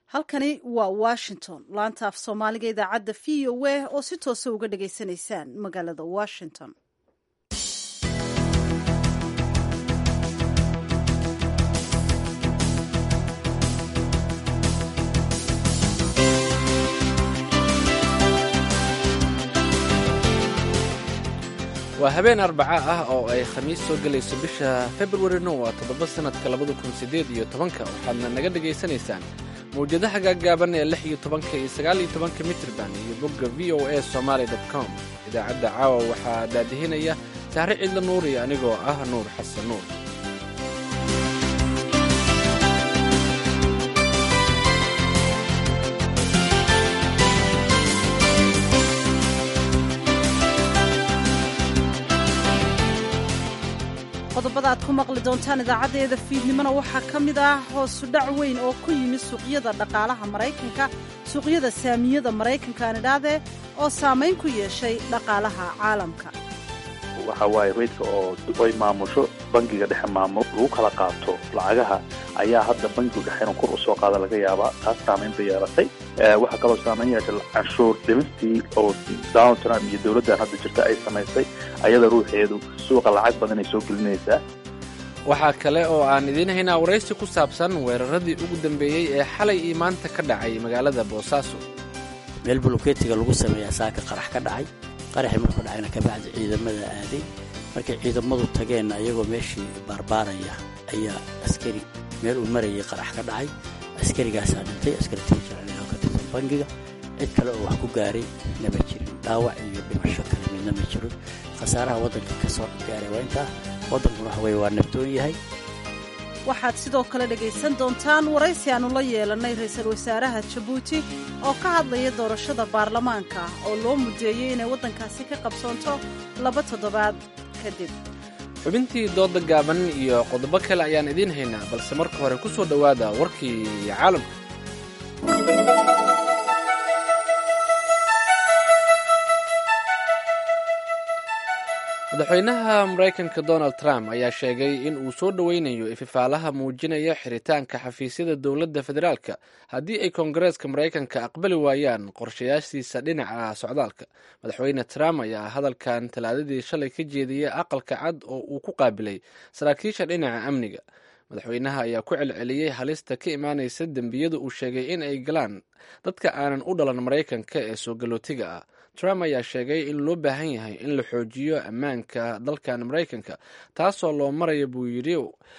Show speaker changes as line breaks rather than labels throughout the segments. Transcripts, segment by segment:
halkani waa washington laanta af soomaaliga idaacadda v o a oo si toosa uga dhagaysanaysaan magaalada washington
waa habeen arbaca ah oo ay khamiis soo gelayso bisha februarina waa toddoba sannadka labada kun siddeed iyo tobanka waxaadna naga dhegaysanaysaan mawjadaha gaaggaaban ee lix iyo tobanka iyo sagaal iyo tobanka mitrban iyo bogga v o a somaali dot com idaacadda caawa waxaa daadihinaya sahre cidla nuur iyo anigoo ah nuur xasan nuur
qodobada aad ku maqli doontaan idaacaddeeda fiidnimona waxaa ka mid ah hoosu dhac weyn oo ku yimid suuqyada dhaqaalaha maraykanka suuqyada saamiyada maraykanka aan idhaahdee oo saamayn ku yeeshay dhaqaalaha caalamka
waxa waaye reydka oo ay maamusho bangiga dhexe maamulo lagu kala qaato lacagaha ayaa hadda bangigu dhexe inuu kor u soo qaada laga yaabaa taas saamaynta yeelatay waxaa kaloo saamayn yeeshay canshuur dhimistii oo donald trump iyo dowladdan hadda jirta ay samaysay ayada ruuxeedu suuqa lacag badan ay soo gelinaysaa
waxaa kale oo aan idiin haynaa waraysi ku saabsan weeraradii ugu dambeeyey ee xalay iyo maanta ka dhacay magaalada boosaaso
meel buluketiga lagu sameeyaa saaka qarax ka dhacay qaraxii markuu dhacayna kabacdi ciidamada aaday markay ciidamadu tageenna iyagoo meeshii baarbaaraya ayaa askari meel uu marayay qarax ka dhacay askarigaasaa dhintay askaritii jecel oo ka tirsan bangiga cid kale oo wax ku gaaray nama jirin dhaawac iyo dhimasho kale midna ma jirin khasaaraha waddanka ka soo gaaray waa intaa waddankuna waxa weye waa nabdoon yahay
waxaad sidoo kale dhegaysan doontaan waraysi aannu la yeelannay ra'iisul wasaaraha jabuuti oo ka hadlaya doorashada baarlamaanka oo loo mudeeyey inay waddankaasi ka qabsoonto laba toddobaad kadib
xubintii dooda gaaban iyo qodobo kale ayaan idiin haynaa balse marka hore ku soo dhowaada warkii caalamka madaxweynaha maraykanka donald trump ayaa sheegay in uu soo dhoweynayo ififaalaha muujinaya xiritaanka xafiisyada dowladda federaalka haddii ay koongareeska maraykanka aqbali waayaan qorshayaashiisa dhinaca socdaalka madaxweyne trump ayaa hadalkan talaadadii shalay ka jeediyey aqalka cad oo uu ku qaabilay saraakiisha dhinaca amniga madaxweynaha ayaa ku celceliyey halista ka imaanaysa dembiyada uu sheegay in ay galaan dadka aanan u dhalan maraykanka ee soo galootiga ah trump ayaa sheegay in loo baahan yahay in la xoojiyo ammaanka dalkan maraykanka taasoo loo maraya buu yidhi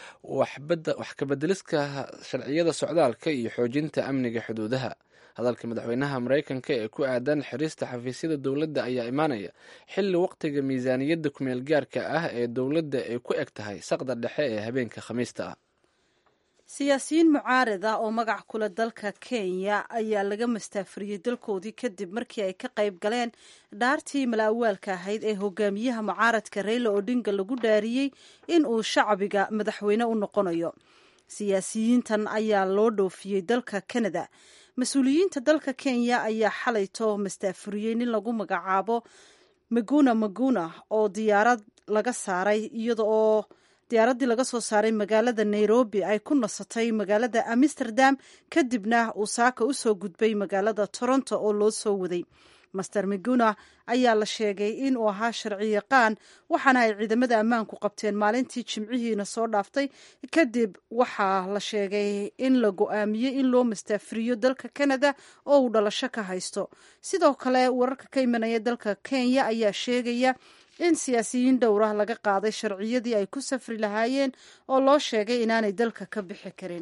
wax kabedeliska sharciyada socdaalka iyo xoojinta amniga xuduudaha hadalka madaxweynaha maraykanka ee ku aadan xirista xafiisyada dowladda ayaa imaanaya xilli waqtiga miisaaniyadda kumeel gaarka ah ee dowladda ay ku eg tahay saqda dhexe ee habeenka khamiista ah
siyaasiyiin mucaarad ah oo magac kule dalka kenya ayaa laga mastaafuriyey dalkoodii kadib markii ay ka qayb galeen dhaartii malaawaalka ahayd ee hogaamiyaha mucaaradka reyla odhinga lagu dhaariyey in uu shacbiga madaxweyne u noqonayo siyaasiyiintan ayaa loo dhoofiyey dalka canada mas-uuliyiinta dalka kenya ayaa xalayto mastaafuriyey nin lagu magacaabo maguna maguna oo diyaarad laga saaray iyada oo diyaaraddii laga soo saaray magaalada nairobi ay ku nasatay magaalada amsterdam kadibna uu saaka u soo gudbay magaalada toronto oo loo soo waday master miguna ayaa la sheegay in uu ahaa sharci yaqaan waxaana ay ciidamada ammaanku qabteen maalintii jimcihiina soo dhaaftay kadib waxaa la sheegay in la go-aamiyey in loo mastaafiriyo dalka canada oo uu dhalasho ka haysto sidoo kale wararka ka imanaya dalka kenya ayaa sheegaya in siyaasiyiin dhowrah laga qaaday sharciyadii ay ku safri lahaayeen oo loo sheegay inaanay dalka ka bixi karin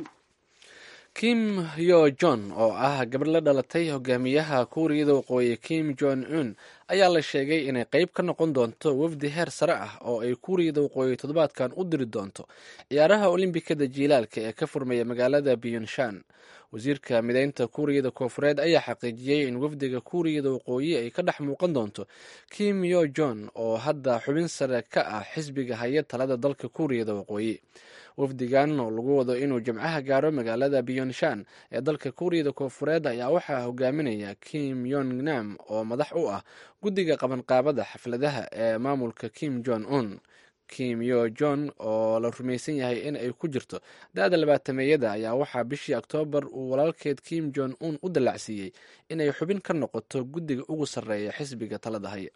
kim yo jon oo ah gabadh la dhalatay hogaamiyaha kuuriyada waqooyi kim jon un ayaa la sheegay inay qeyb ka noqon doonto wafdi heer sare ah oo ay kuuriyada waqooyi toddobaadkan u diri doonto ciyaaraha olimbikada jiilaalka ee ka furmaya magaalada biyonshan wasiirka mideynta kuuriyada koofureed ayaa xaqiijiyey in wafdiga kuuriyada waqooyi ay ka dhex muuqan doonto kim yo jon oo hadda xubin sare ka ah xisbiga haya talada dalka kuuriyada waqooyi wafdigan oo lagu wado inuu jimcaha gaaro magaalada biyonshan ee dalka kuuriyada koofureed ayaa waxaa hogaaminaya kim yon nam oo madax u ah guddiga qabanqaabada xafladaha ee maamulka kim jon un kim yo john oo la rumaysan yahay in ay ku jirto da-da labaatameeyada ayaa waxaa bishii oktoobar uu walaalkeed kim jon un u dallacsiiyey inay xubin ka noqoto guddiga ugu sarreeya xisbiga talada haya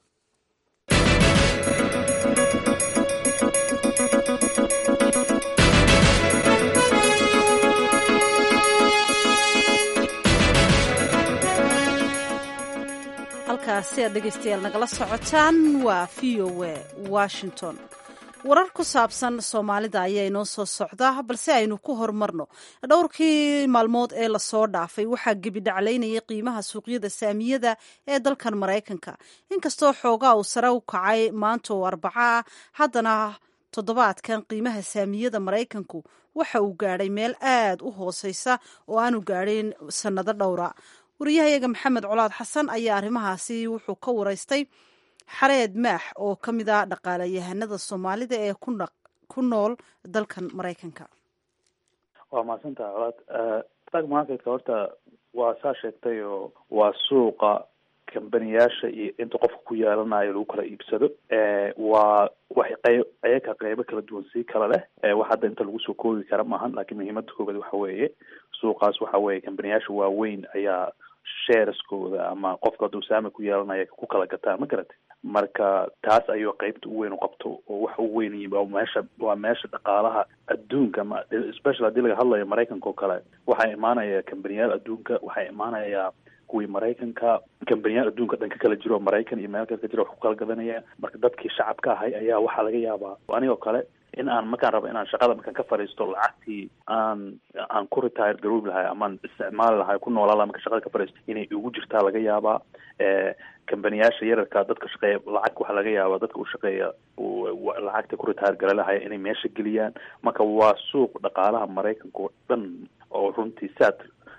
halkaasi aad dhegaystayaal nagala socotaan waa v o a washington warar ku saabsan soomaalida ayaa inoo soo socda balse aynu ku horumarno dhowrkii maalmood ee lasoo dhaafay waxaa gebidhaclaynayay qiimaha suuqyada saamiyada ee dalkan maraykanka inkastoo xoogaa uu sare u kacay maanta oo arbaco ah haddana toddobaadkan qiimaha saamiyada maraykanku waxa uu gaadhay meel aad u hooseysa oo aanu gaadhayn sannado dhowra wariyahayaga maxamed colaad xasan ayaa arrimahaasi wuxuu ka waraystay xareed maax oo ka mid ah dhaqaalayahanada soomaalida ee ku nool dalkan maraykanka
waa mahadsantaha colaad stock marketka horta waa saa sheegtay oo waa suuqa kambaniyaasha iyo inta qofka ku yeelanayo lagu kala iibsado waa waxay qeyb ayaka qeybo kala duwan sii kala leh wax hadda inta lagu soo koobi kara maahan laakiin muhiimada koobaad waxa weeye suuqaas waxa weeye kambaniyaasha waaweyn ayaa shareskooda ama qofka hadduu saami ku yeelanaya ku kala gataa ma garatay marka taas ayuu qeybta u weyn u qabto oo waxa u weyn waa meesha waa meesha dhaqaalaha adduunka ma special haddii laga hadlayo maraykanka oo kale waxaa imaanaya kambaniyaal adduunka waxaa imaanaya kuwii maraykanka kambaniyaal adduunka dhan ka kala jiro oo maraykan iyo meel kale ka jiro wax ku kala gadanaya marka dadkii shacabka ahay ayaa waxaa laga yaabaa anigoo kale in aan markaan rabo inaan shaqada markaan ka fadhiisto lacagtii aan aan ku retire garoobi lahay amaan isticmaali lahay ku noolaa laha markaan shaqada ka fadhiisto inay igu jirtaa laga yaabaa kambaniyaasha yararka dadka shaqeeya lacag waxaa laga yaabaa dadka u shaqeeya lacagta ku retire gala lahaya inay meesha geliyaan marka waa suuq dhaqaalaha maraykanka oo dhan oo runtii saad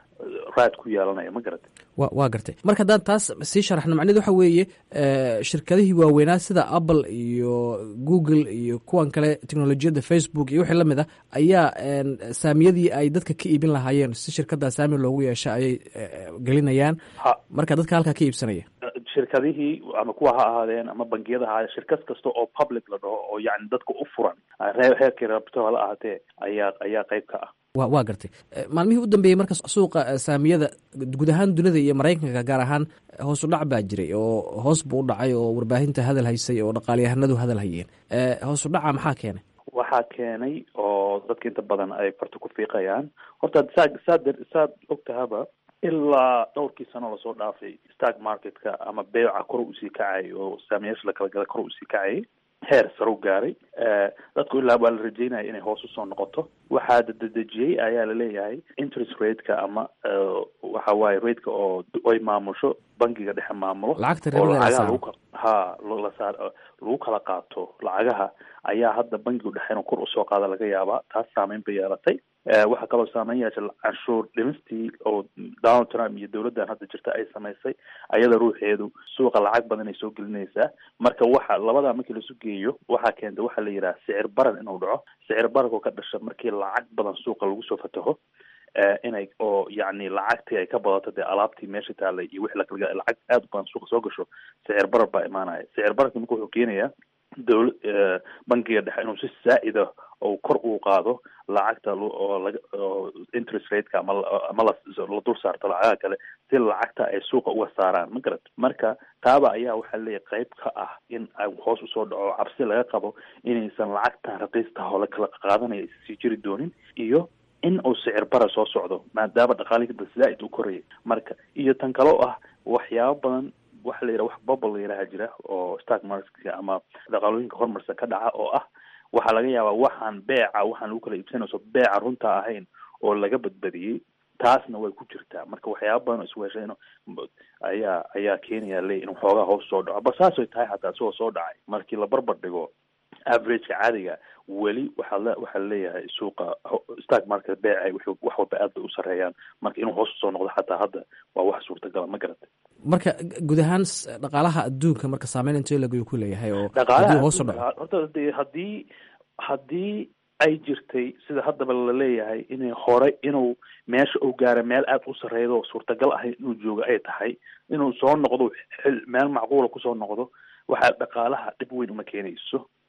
raad ku yeelanaya ma garatay
wa waa gartay marka haddaan taas sii sharaxno macneed waxa weeye shirkadihii waaweynaa sida apple iyo google iyo kuwan kale technolojiyadda facebook iyo wixii lamid ah ayaa saamiyadii ay dadka ka iibin lahaayeen si shirkaddaa saami loogu yeesha ayay gelinayaan marka dadka halkaa ka iibsanaya
shirkadihii ama kuwa ha ahaadeen ama bangiyada ha ahaadeen shirkad kasta oo public la dhaho oo yani dadka u furan heerkii rabto hala ahaatee ayaa ayaa qeyb ka ah
wa waa gartay maalmihii u dambeeyey marka suuqa saamiyada guud ahaan dunida iyo maraykanka gaar ahaan hoos u dhac baa jiray oo hoos buu u dhacay oo warbaahinta hadal haysay oo dhaqaalyahanadu hadal hayeen hoos u dhaca maxaa keenay
waxaa keenay oo dadka inta badan ay farta ku fiiqayaan horta saa saad saad ogtahaba ilaa dhowrkii sano lasoo dhaafay stock marketka ama beeca kor usii kacay oo saamiyaasha la kala gala kor usii kacayay heer saru gaaray dadku ilaa waa la rajeynaya inay hoos usoo noqoto waxaa dadejiyey ayaa laleeyahay interest rateka ama waxa waaye rateka oo ay maamusho bangiga dhexe maamulo oo lacagaha lagu ha lasaar lagu kala qaato lacagaha ayaa hadda bangigu dhexe inuu kor usoo qaada laga yaabaa taas saameyn bay yeelatay waxaa kaloo saameyn yeesha canshuur dhimistii oo donald trump iyo dowladdan hadda jirta ay samaysay ayada ruuxeedu suuqa lacag badan ay soo gelinaysaa marka waxa labadaa markii lasu geeyo waxaa keenta waxaa la yidhaha sicir baran inuu dhaco sicir bararkoo ka dhasha markii lacag badan suuqa lagu soo fataho inay oo yacni lacagtii ay ka badato dee alaabtii meesha taalay iyo wixii lakala lacag aad u badan suuqa soo gasho sicir barar baa imaanaya sicir bararki marka wuxuu keenayaa dowla bankiga dhexe inuu si zaa'ida oo kor uu qaado lacagta oo laga oo interest rateka ama ama la la dul saarto lacagaha kale si lacagta ay suuqa uga saaraan ma garat marka taaba ayaa waxaa leeyahay qayb ka ah in ay hoos usoo dhaco cabsi laga qabo inaysan lacagtan raqiistaha oo la kala qaadanaya sii jiri doonin iyo in uu sicir bara soo socdo maadaama dhaqaaliga zaa'id u korayay marka iyo tan kale oo ah waxyaabo badan waxa la yidhaha wax bubble la yidhaha jira oo stock marketka ama dhaqaalooyinka horumarsan ka dhaca oo ah waxaa laga yaabaa waxaan beeca waxaan lagu kala iibsanayso beeca runta ahayn oo laga badbadiyey taasna way ku jirtaa marka waxyaaba badan oo isweeshay in ayaa ayaa keenaya le inuu xoogaa hoos soo dhaco ba saasay tahay hataa isagoo soo dhacay markii la barbar dhigo averageka caadiga weli waxaa le waxaa laleeyahay suuqa stock market beecay w wax walba aad bay u sareeyaan marka inuu hoos usoo noqdo xataa hadda waa wax suurtagala ma garatay
marka guud ahaan dhaqaalaha adduunka marka saameyn intee lagu ku leeyahay oo
dhaqaalaha
hoos u dhaco
horta de haddii haddii ay jirtay sida haddaba laleeyahay inay hore inuu meesha uu gaara meel aada u sarreedo oo suurtagal ahayn inuu joogo ay tahay inuu soo noqdo xil meel macquula kusoo noqdo waxaa dhaqaalaha dhib weyn uma keenayso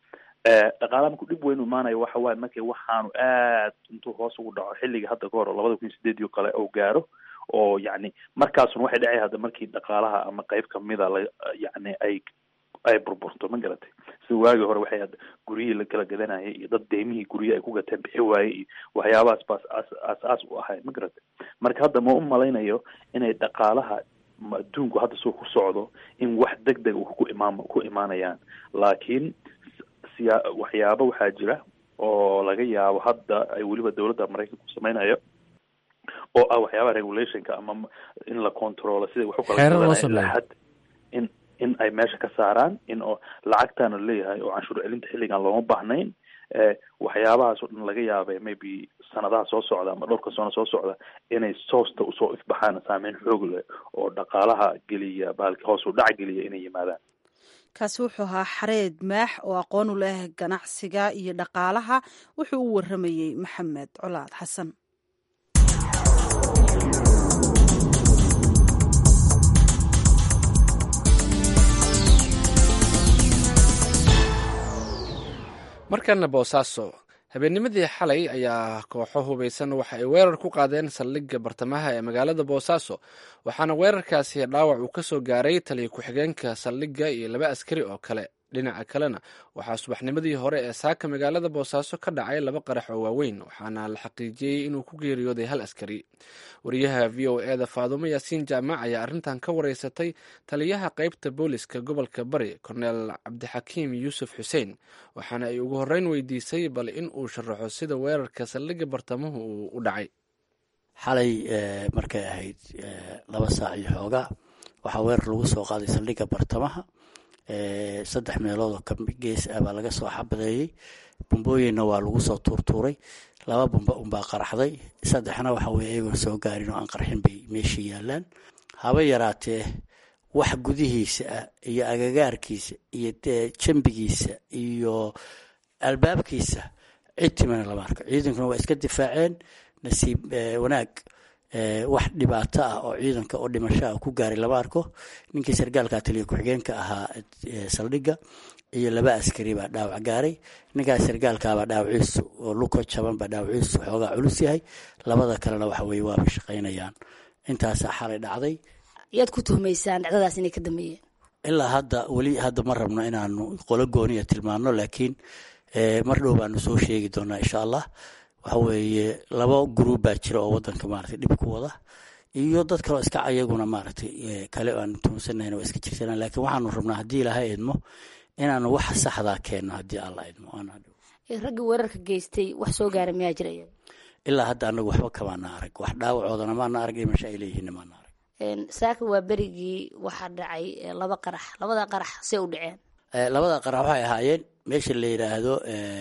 dhaqaalaha markuu dhib weyn u imaanayo waxa waaye markii waxaanu aad intuu hoos ugu dhaco xilliga hadda ka hor oo labada kun iyo sideedii kale oo gaaro oo yacni markaasuna waxay dhacay hadda markii dhaqaalaha ama qeyb kamida la yacni ay ay burburto ma garatay sida waagii hore waxay hadda guryihii la kala gadanayay iyo dad deymihii guryihi ay ku gateen bixi waayey iyo waxyaabahaas baas as aas-aas u ahay ma garatay marka hadda ma u malaynayo inay dhaqaalaha adduunku hadda soo ku socdo in wax deg deg ku imaan ku imaanayaan laakiin siya waxyaabo waxaa jira oo laga yaabo hadda ay weliba dowladda maraykanku samaynayo oo ah waxyaabaha regulationka ama in la controlo siday wax u kala in in ay meesha ka saaraan in oo lacagtaana leeyahay oo canshuur celinta xilligan looma baahnayn waxyaabahaas oo dhan laga yaabay maybe sanadaha soo socda ama dhowrka sano soo socda inay soosta usoo ifbaxaan saameyn xoog leh oo dhaqaalaha geliya baalki hoos u dhac geliya inay yimaadaan
kaasi wuxuu ahaa xareed maax oo aqoon u leh ganacsiga iyo dhaqaalaha wuxuu u waramayey maxamed colaad xasan
markana boosaaso habeennimadii xalay ayaa kooxo hubaysan waxa ay weerar ku qaadeen saldhigga bartamaha ee magaalada boosaaso waxaana weerarkaasi dhaawac uu ka soo gaaray taliya ku-xigeenka saldhigga iyo laba askari oo kale dhinaca kalena waxaa subaxnimadii hore ee saaka magaalada boosaaso ka dhacay laba qarax oo waaweyn waxaana la xaqiijiyey inuu ku geeriyooday hal askari wariyaha v o e da faadumo yaasiin jaamac ayaa arrintan ka wareysatay taliyaha qeybta booliska gobolka bari korneel cabdixakiim yuusuf xuseen waxaana ay ugu horreyn weydiisay bal in uu sharaxo sida weerarka saldhigga bartamuhu uu u dhacay
xalay markay ahayd laba saac iyo xoogaa waxaa weerar lagu soo qaaday saldhigga bartamaha saddex meelood oo ka gees ah baa laga soo xabadeeyey bumbooyinna waa lagu soo tuurtuuray laba bumba unbaa qaraxday saddexna waxa weye iyagoon soo gaarin oo aan qarxin bay meeshii yaalaan haba yaraatee wax gudihiisa ah iyo agagaarkiisa iyo jambigiisa iyo albaabkiisa cid timana lama arko ciidankuna waa iska difaaceen nasiib wanaag wax dhibaato ah oo ciidanka oo dhimasho ah ku gaaray lama arko ninkii sargaalka taliya ku-xigeenka ahaa saldhigga iyo laba askari baa dhaawac gaaray ninkaas sargaalkaabaa dhaawaciisu oo luko jaban baa dhaawaciisu xoogaa culus yahay labada kalena waxa weye waaba shaqaynayaan intaasaa xalay dhacday
yaad ku tuhmaysaan dhacdadaas inay ka dambeeyeen
ilaa hadda weli hadda ma rabno inaanu qolo gooniya tilmaano laakiin mar dhow baanu soo sheegi doonaa insha allah waxa weeye laba gruub baa jira oo wadanka maaragtay dhib ku wada iyo dad kaleo iska ayaguna maaragtay kale aanu tuunsanayn waa iska jirsanaa laakiin waxaanu rabnaa haddii ilaahay idmo inaanu waxa saxdaa keenno haddii alla idmo
ragga weerarka geystay wax soo gaara miyaa jira
ilaa hadda anagu waxba kamaana arag wax dhaawacoodana maana arag dhimasho ay leeyihiin maana arag
saaka waa berigii waxaa dhacay laba qarax labada qarax see u dhaceen
labada qarax waxay ahaayeen meesha la yidhaahdo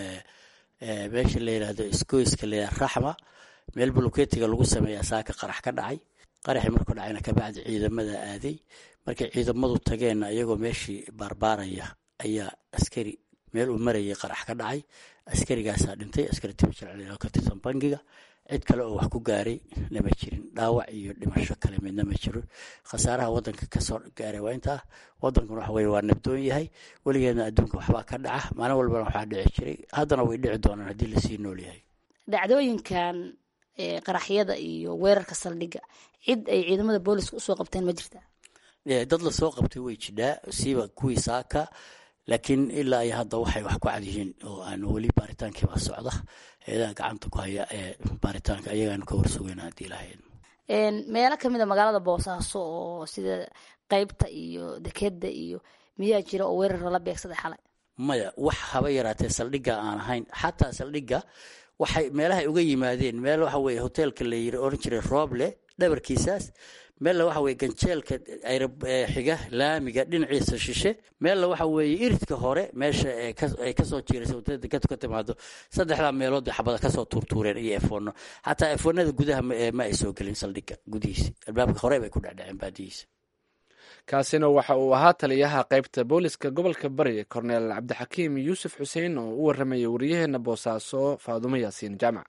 meesha la yidhaahdo isgoyska la yidhahdo raxma meel buluketiga lagu sameeyaa saaka qarax ka dhacay qaraxii markuu dhacayna kabacdi ciidamada aaday markay ciidamadu tageenna iyagoo meeshii baarbaaraya ayaa askari meel uu marayay qarax ka dhacay askarigaasaa dhintay askari timajircel ka tirsan bangiga cid kale oo wax ku gaaray nama jirin dhaawac iyo dhimasho kale midna ma jiro khasaaraha wadanka kasoo gaaray waa intaa wadankuna waxa weye waa nabdoon yahay weligeedna adduunka waxbaa ka dhaca maalin walbana waxaa dhici jiray haddana way dhici doonaan haddii lasii nool yahay
dhacdooyinkan qaraxyada iyo weerarka saldhigga cid ay ciidamada booliska usoo qabteen ma jirtaa
dad lasoo qabtay way jidhaa siiba kuwii saaka laakiin ilaa iyo hadda waxay wax ku cad yihiin oo aan weli baaritaankiibaa socda eedaha gacanta ku haya ee baaritaanka ayagaanu ka warsugeyna haddii lahayd
meelo kamid a magaalada boosaaso oo sida qeybta iyo dekeda iyo miyaa jira oo weerar lala beegsaday xalay
maya wax haba yaraatee saldhigga aan ahayn xataa saldhigga waxay meelahay uga yimaadeen meel waxa weye hoteelka la yiri oran jiray rooble dhabarkiisaas meella waxa weye ganjeelka xiga laamiga dhinaciisa shishe meella waxa weeye iridka hore meesha ay kasoo jiiraysa wadada dekadu ka timaado saddexdaa meelood bay xabada kasoo tuurtuureen iyo efono xataa efonada gudaha ma ay soo gelin saldhigga gudihiisa albaabka hore bay ku dhecdheceen baadihiisa
kaasina waxa uu ahaa taliyaha qaybta booliska gobolka bari korneel cabdixakiim yuusuf xuseen oo u waramayay waryaheena boosaaso faadumo yaasiin jaamac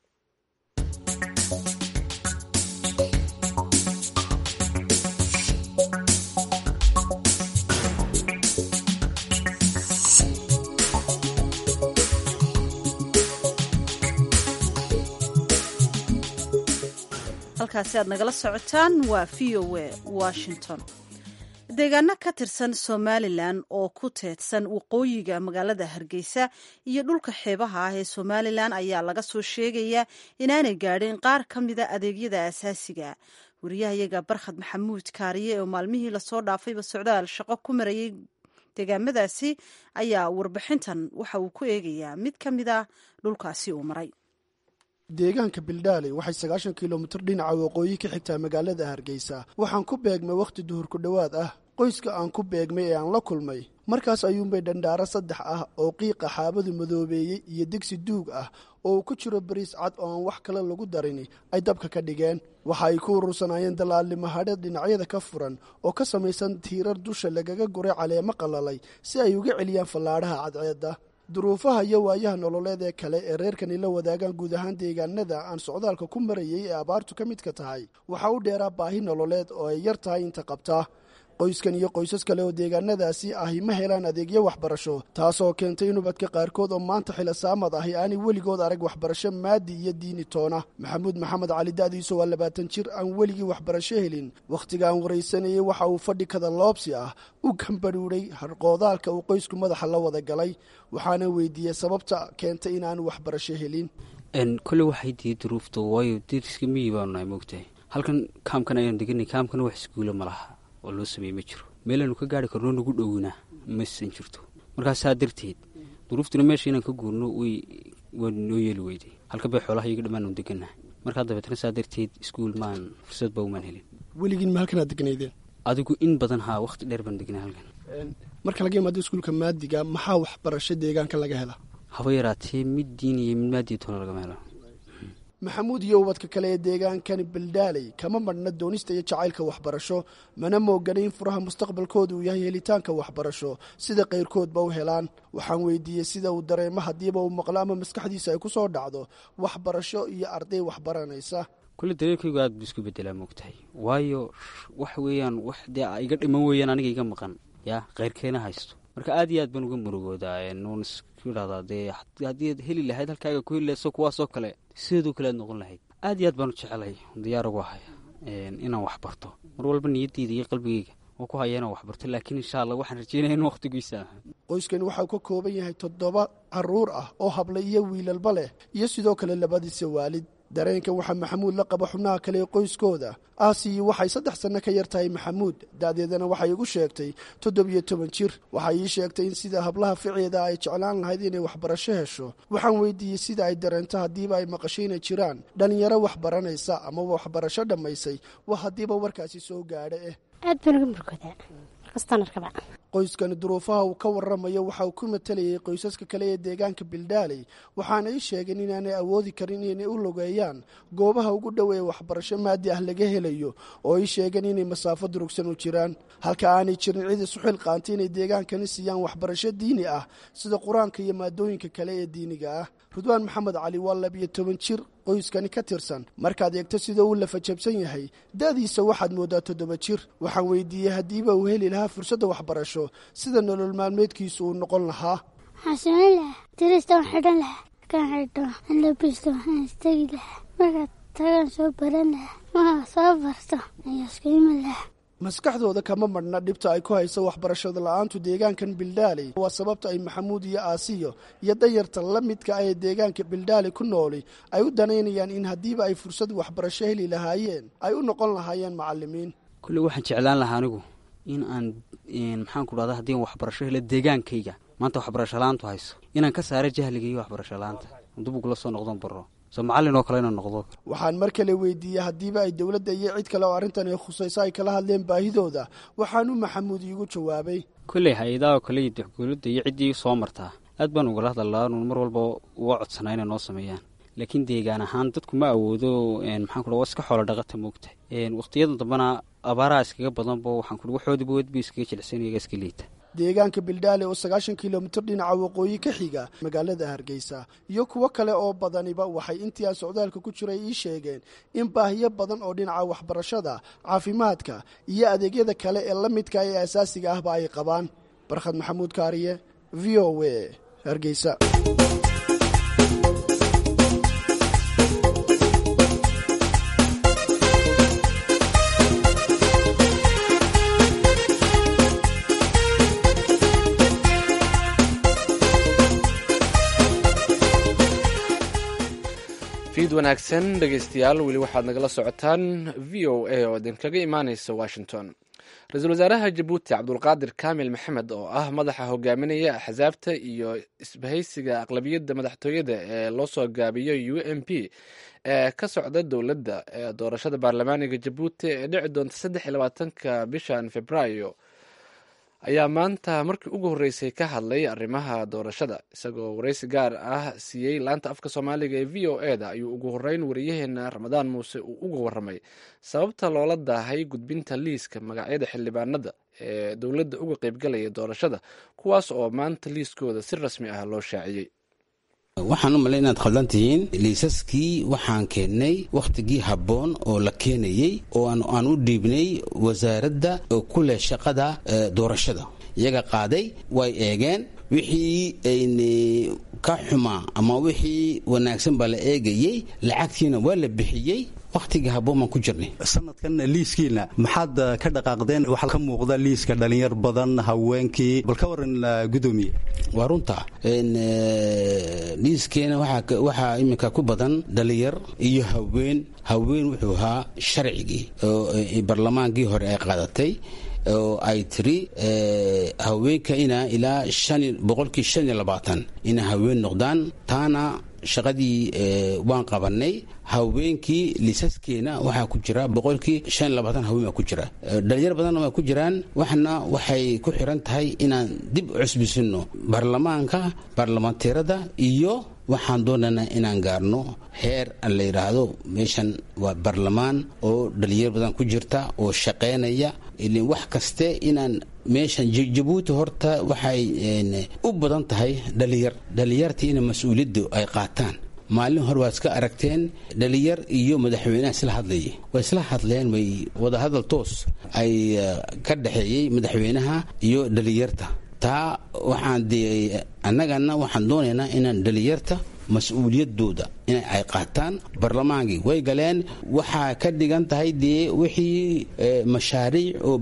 halkaasi aad nagala socotaan waa v o a washington deegaano ka tirsan somalilan oo ku teedsan waqooyiga magaalada hargeysa iyo dhulka xeebaha ah ee somalilan ayaa laga soo sheegayaa inaanay gaadhin qaar ka mida adeegyada asaasiga wariyahayaga barkhad maxamuud kaariye oo maalmihii lasoo dhaafayba socdaal shaqo ku marayay deegaamadaasi ayaa warbixintan waxa uu ku eegayaa mid ka mid a dhulkaasi uu maray
deegaanka bildaaley waxay sagaashan kilomitir dhinaca waqooyi ka xigtaa magaalada hargeysa waxaan ku beegmay wakhti duhur ku dhowaad ah qoyska aan ku beegmay ee aan la kulmay markaas ayuunbay dhandhaaro saddex ah oo qiiqa xaabadu madoobeeyey iyo digsi duug ah oo uu ku jiro bariis cad oo aan wax kale lagu darini ay dabka ka dhigeen waxa ay ku urursanaayeen dallaalnimahadheed dhinacyada ka furan oo ka samaysan tiirar dusha lagaga guray caleemo qalalay si ay uga celiyaan fallaadhaha cadceedda duruufaha iyo waayaha nololeed ee kale ee reerkani la wadaagaan guud ahaan deegaanada aan socdaalka ku marayay ee abaartu ka midka tahay waxaa u dheeraa baahi nololeed oo ay yar tahay inta qabtaa qoyskan iyo qoysas kale oo deegaanadaasi ahi ma helaan adeegyo waxbarasho taasoo keentay in ubadka qaarkood oo maanta xilosaamad ahi aanay weligood arag waxbarasho maadi iyo diini toona maxamuud maxamed cali da'diisu waa labaatan jir aan weligii waxbarasho helin wakhtiga aan waraysanayay waxa uu fadhi kada loobsi ah u gambadhuudhay harqoodaalka uu qoysku madaxa la wada galay waxaana weydiiyey sababta keentay inaanu waxbarasho helin
kole waxay diiday duruufta waayo deriska miyi baanu nahay moogtahay halkan kaamkan ayaan deganay kaamkana wax iskuula ma laha oo loo sameeye ma jiro meelaanu ka gaari karno nagu dhowna masan jirto markaa saa darteed duruuftuna meesha inaan ka guurno way waa noo yeeli weyday halka bay xoolaha iyaga dhammaan u degannahay markaa dabeetna saa darteed iskuul maan fursad ba umaan helin
weligiin ma halkanaad degnaydeen
adigu in badan haa wakhti dheer baan degnay halkan
marka laga imaado iskuulka maadiga maxaa waxbarasho deegaanka laga hela
haba yaraatee mid diin iyo mid maadiya toona lagama helo
maxamuud iyo ubadka kale ee deegaankani baldaaley kama madhna doonista iyo jacaylka waxbarasho mana moogana in furaha mustaqbalkooda uu yahay helitaanka waxbarasho sida kayrkoodba u helaan waxaan weydiiyey sida uu dareemo haddiiba uu maqlo ama maskaxdiisa ay ku soo dhacdo waxbarasho iyo arday waxbaranaysa
kulle dareerkaygu aad buu isku bedelaa moogtahay waayo wax weeyaan wax dee iga dhiman weeyaan aniga iga maqan yaa keyrkeena haysto marka aad iyo aad baan uga murugoodaa nuun isku idhahdaa dee haddii ad heli lahayd halkaaga ku heli lahayd so kuwaasoo kale sideedoo kale aad noqon lahayd aad iyo aad baan u jecelay diyaar ugu haya inaan wax barto mar walba niyadeyda iyo qalbigeyga oo ku haya inaan wax barto laakiin insha allah waxaan rajeynaya in wakhtigiisa aha
qoyskani waxau ka kooban yahay toddoba caruur ah oo habla iyo wiilalba leh iyo sidoo kale labadiisa waalid dareenkan waxaa maxamuud la qaba xubnaha kale ee qoyskooda aasiyi waxay saddex sanno ka yar tahay maxamuud da'deedana waxay igu sheegtay toddobiyo toban jir waxay ii sheegtay in sida hablaha ficieda ay jeclaan lahayd inay waxbarasho hesho waxaan weydiiyey sida ay dareento haddiiba ay maqasho inay jiraan dhallinyaro wax baranaysa amaba waxbarasho dhammaysay waa haddiiba warkaasi soo gaadha eh
aad baan uga murgoodaa markastaan arkaba
qoyskani duruufaha uu ka warramayo waxa uu ku matalayay qoysaska kale ee deegaanka bildaaley waxaana ii sheegeen inaanay awoodi karin inay u logeeyaan goobaha ugu dhow ee waxbarasho maadi ah laga helayo oo ii sheegeen inay masaafo durugsan u jiraan halka aanay jirin cid isu xilqaantay inay deegaankani siiyaan waxbarasho diini ah sida qur-aanka iyo maadooyinka kale ee diiniga ah rudwaan maxamed cali waa labiyo toban jir qoyskani ka tirsan markaad eegto sida uu lafajabsan yahay da'diisa waxaad mooddaa toddoba jir waxaan weydiiyey haddiiba uu heli lahaa fursadda waxbarasho sida nolol maalmeedkiisu uu noqon lahaa
waxaan samayn lahaa dirista waan xidhan lahaa markaan xidho aan labisto waxaan istegi lahaa markaad tagaan soo baran lahaa markaa soo barto ayaa isku iman lahaa
maskaxdooda kama madhna dhibta ay ku hayso waxbarashada la-aantu deegaankan bildaaley waa sababta ay maxamuud iyo aasiyo iyo dayarta la midka ah ee deegaanka bildaaley ku nooli ay u danaynayaan in haddiiba ay fursad waxbarasho heli lahaayeen ay u noqon lahaayeen macalimiin
kulle waxaan jeclaan lahaa anigu in aan maxaan ku dhahda haddii aan waxbarasho helo deegaankayga maanta waxbarasho la-aantu hayso inaan ka saaro jahliga iyo waxbarasho la-aanta dib ugula soo noqdon baro soo macallin oo kale inaan noqdo
waxaan mar kale weydiiyey haddiiba ay dowladda iyo cid kale oo arrintan ay khusayso ay kala hadleen baahidooda waxaanu maxamuud iigu jawaabay
kolley hay-adaha kale iyo dowladda iyo ciddii soo martaa aad baan ugala hadalaa nuun mar walba uga codsanaa inay noo sameeyaan laakiin deegaan ahaan dadku ma awoodo maxaan ku waa iska xoolo dhaqata moogta waqhtiyada dambena abaaraha iskaga badanba waxaan ku waxoodiba wadba iskaga jilicsanyaga iska liita
deegaanka bildaale oo sagaashan kilomitir dhinaca waqooyi ka xiga magaalada hargeysa iyo kuwo kale oo badaniba waxay intii aan socdaalka ku jiray ii sheegeen in baahiyo badan oo dhinaca waxbarashada caafimaadka iyo adeegyada kale ee la midka ee asaasiga ahba ay qabaan barkhad maxamuud kaariye v o w hargeysa
wanaagsan dhegaystayaal weli waxaad nagala socotaan v o a oo idinkaga imaaneysa washington ra-iisul wasaaraha jabuuti cabdulqaadir kaamil maxamed oo ah madaxa hogaaminaya axsaabta iyo isbahaysiga aqlabiyadda madaxtooyada ee loo soo gaabiyo u m p ee ka socda dowladda ee doorashada baarlamaaniga jabuuti ee dhici doonta saddex iyo labaatanka bishan februaayo ayaa maanta markii ugu horreysay ka hadlay arrimaha doorashada isagoo wareysi gaar ah siiyey laanta afka soomaaliga ee v o e da ayuu ugu horreyn wariyaheena ramadaan muuse uu uga warramay sababta loola daahay gudbinta liiska magacyada xildhibaanada ee dowladda uga qeybgalaya doorashada kuwaas oo maanta liiskooda si rasmi ah loo shaaciyey
waxaan u malay inaad khaldan tihiin liisaskii waxaan keennay wakhtigii habboon oo la keenayey oo aan u dhiibnay wasaaradda ku leh shaqada doorashada iyaga qaaday way eegeen wixii ayni ka xumaa ama wixii wanaagsan baa la eegayey lacagtiina waa la bixiyey wakhtigii habboon baan ku jirnay
sanadkan liiskiina maxaad ka dhaqaaqdeen waxaa ka muuqda liiska dhalinyar badan haweenkii bal ka waran gudoomiye
waa runta liiskeena waxaa iminka ku badan dhalinyar iyo haween haween wuxuu ahaa sharcigii oo barlamaankii hore ay qaadatay oo ay tiri haweenka inaa ilaa boqolkii shan iyo labaatan inay haween noqdaan taana shaqadii waan qabanay haweenkii liisaskeena waxaa ku jira boqolkii shan iyo labaatan haween baa ku jira dhalinyar badanna waa ku jiraan waxna waxay ku xiran tahay inaan dib u cusbisino baarlamaanka baarlamaanteerada iyo waxaan doonaynaa inaan gaarno heer la yidhaahdo meeshan waa baarlamaan oo dhalinyar badan ku jirta oo shaqaynaya ilin wax kaste inaan meeshan jabuuti horta waxay u badan tahay dhalinyar dhalinyartii ina mas-uuliyaddu ay qaataan maalin hore waad iska aragteen dhalinyar iyo madaxweynaha isla hadlayay way isla hadleen way wadahadal toos ay ka dhexeeyey madaxweynaha iyo dhalinyarta taa waxaan de annagana waxaan doonaynaa inaan dhalinyarta mas-uuliyadooda in ay qaataan barlamaankii way galeen waxaa ka dhigan tahay dee wixii mashaariic oo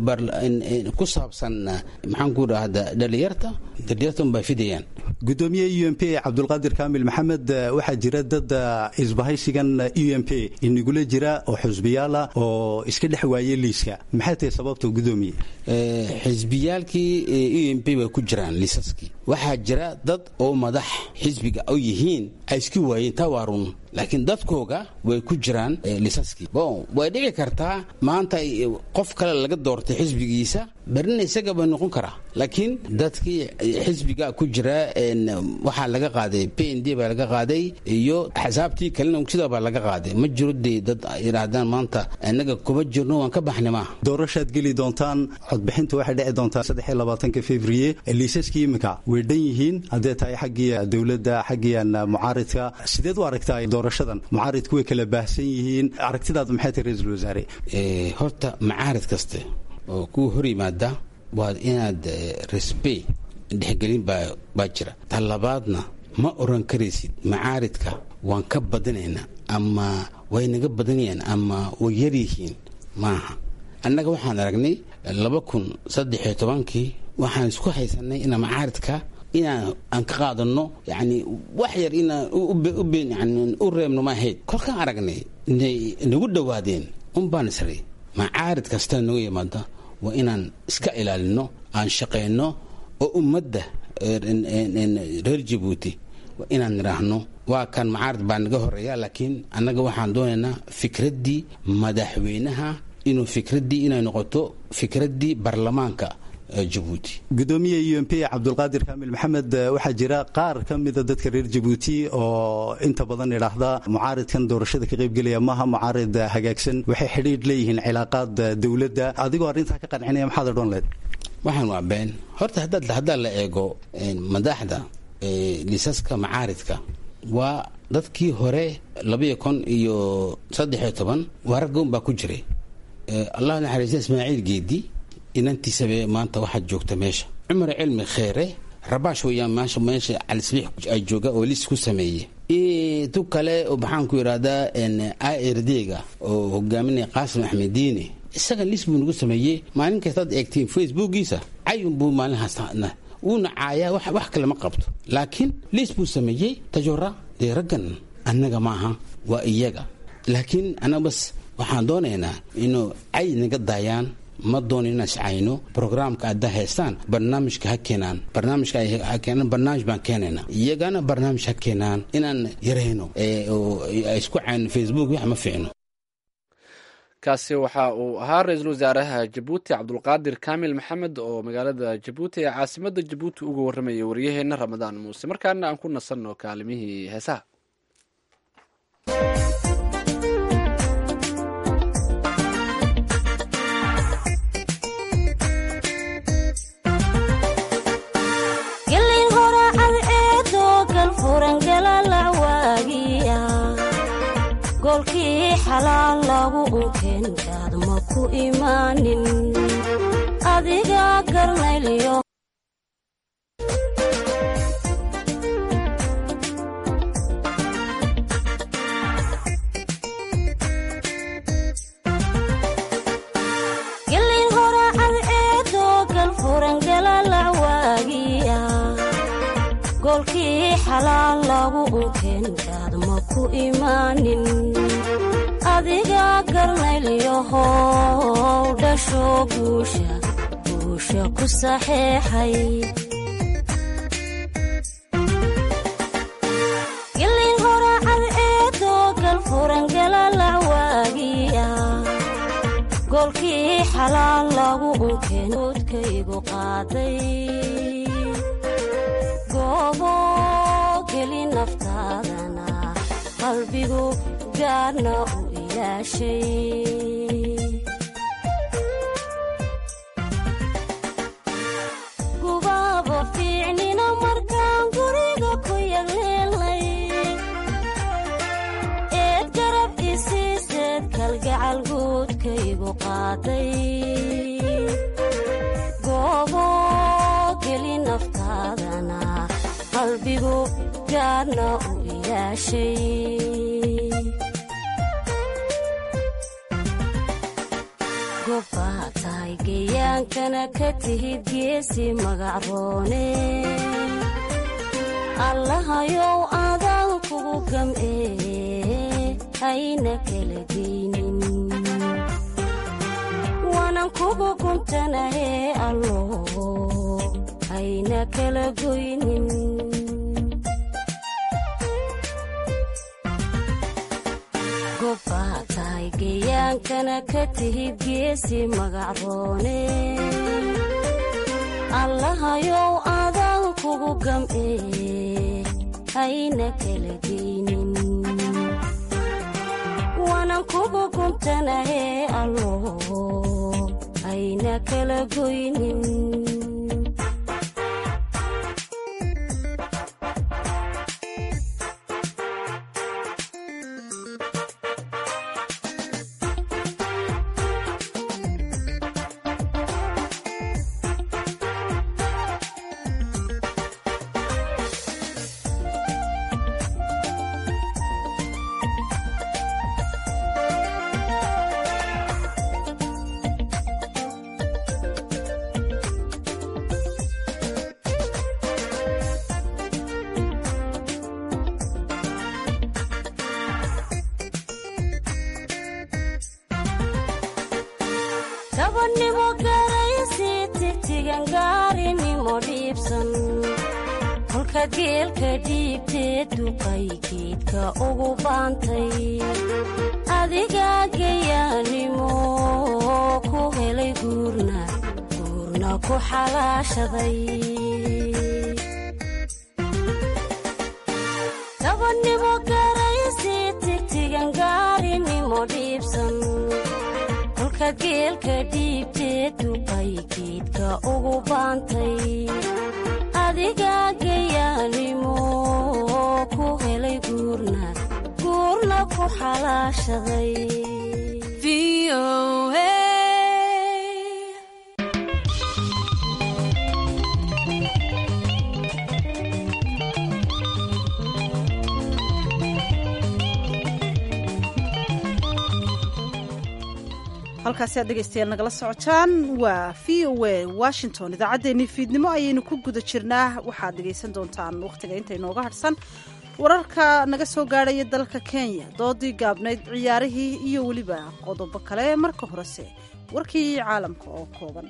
ku saabsan maxaan ku dhahda dhalinyarta dhalinyarta unbay fidayaan
gudoomiye u m p cabdulqaadir kaamil maxamed waxaa jira dad isbahaysigan u m p inagula jira oo xusbiyaala oo iska dhex waayey liiska maxay tahay sababta gudoomiye
xisbiyaalkii u m p way ku jiraan liisaskii waxaa jira dad oo madax xisbiga u yihiin ay iska waayeen taa waa run laakiin dadkooga way ku jiraan liisaskii bon way dhici kartaa maanta qof kale laga doortay xisbigiisa berina isaga bay noqon karaa laakiin dadkii xisbiga ku jira waxaa laga qaaday p n d baa laga qaaday iyo axsaabtii kalena sida baa laga qaaday ma jiro dee dad yidhaahdaan maanta innaga kuma jirno waan ka baxnay maaha
doorashaad geli doontaan codbixinta waxay dhici doontaa saddexiyo labaatanka februye liisaskii iminka way dhan yihiin haddee tahay xaggii dowladda xaggiian mucaaridka sideed u aragtaa doorashadan mucaaridku way kala baahsan yihiin aragtidaad maxay tahay ra-iisul wasaare
horta macaarid kaste oo kuwa hor yimaada waa inaad resbe dhexgelin baa jira ta labaadna ma oran karaysid macaaridka waan ka badinaynaa ama way naga badanayaan ama way yaryihiin maaha annaga waxaan aragnay laba kun saddexiyo tobankii waxaan isku haysanay ina macaaridka inaan aan ka qaadano yani wax yar inaan u reebno ma ahayd kolkaan aragnay nagu dhowaadeen unbaan isray macaarid kasta nagu yimaada waa inaan iska ilaalino aan shaqayno oo ummadda reer jabuuti waa inaan nidhaahno waa kan macaarid baa naga horeeya laakiin annaga waxaan doonaynaa fikraddii madaxweynaha inuu fikraddii inay noqoto fikraddii baarlamaanka jabuuti
gudoomiye u m p cabdulqaadir kaamil maxamed waxaa jira qaar ka mida dadka reer jabuuti oo inta badan idhaahda mucaaridkan doorashada ka qaybgelaya maaha mucaarid hagaagsan waxay xidhiidh leeyihiin cilaaqaad dowladda adigoo arrintaa ka qancinaya maxaad odhan leed
waxaan waa been horta haddaa la eego madaxda liisaska macaaridka waa dadkii hore labaiyo kun iyo saddexiyo toban waa raggoon baa ku jiray allah naxariista ismaaciil geedi inantiisabe maanta waxaad joogta meesha cumar cilmi kheere rabaash weyaan meesha meesha calisbiix ay jooga oo liis ku sameeye tu kale oo maxaan ku yidhahdaa irdga oo hogaaminaya qaasim axmed diine isaga liis buu nagu sameeyey maalin kastaad eegtiin facebookiisa cayun buu maalinhaas wuuna caayaa wax kale ma qabto laakiin liis buu sameeyey tajora dee raggan annaga ma aha waa iyaga laakiin annaga bas waxaan doonaynaa inuu cay naga daayaan ma doon inaan iscayno brograamka hadda haystaan barnaamijka ha keenaan barnaamijka ha keenaan barnaamij baan keenaynaa iyagana barnaamij ha keenaan inaan yarayno isku cayno facebook wax ma fiicno
kaasi waxa uu ahaa ra-iisul wasaaraha jabuuti cabdulqaadir kaamil maxamed oo magaalada jabuuti ee caasimada jabuuti uga warramayay waryaheena ramadaan muuse markaana aan ku nasanno kaalimihii heesaha
golkii xalaal lagu unkeenkaad ma ku imaanin adiga garnaylyo gelin horacad eedoo galfurangalalacwaagiya golkii xalaal lagu unkeenkaad ma ku imaanin adiga garnaylyahow dhasho guusha guusha ku saxeexay gelin horacad eedoo galfurangalalacwaagiya golkii xalaal lagu unkeen oodkaygu qaaday goobo geli naftaadana qalbigu gaarna u ilaashay gubaabo fiicnina markaan guriga ku yagleelnay eed garab isiiseed kalgacal guudkaygu qaaday goobo geli naftaadana qalbigu gaarna u ilaashay gobbaa tahay geyaankana ka tihid geesi magacroone allahayow adaan kugu gam'ee hayna kala geynin waanan kugu guntanahee allo hayna kala goynin gobbaa tahay geyaankana ka tihid geesi magacroone allahayow adaan kugu gam'ee hayna kala geynin waanan kugu guntanahee allo hayna kala goynin gabadhnimo garaysi tigtigan gaarinimo dhiibsan kolka geelka dhiibtee duqay geedka ugu baantay adigaa geyaanimo ku helay guurna guurna ku xalaashaday gabadhnimo garaysi tigtigan gaarinimo dhiibsan kolka geelka dhiibtee duqay geedka ugu baantay adigaa geyaanimo ku helay guurna guurna ku xalaashaday
halkaasi aad dhegaystayaal nagala socotaan waa v o a washington idaacaddeenii fiidnimo ayaynu ku guda jirnaa waxaad dhegaysan doontaan wakhtiga inta inooga hadhsan wararka naga soo gaadhaya dalka kenya doodii gaabnayd ciyaarihii iyo weliba qodobo kale marka horese warkii caalamka oo kooban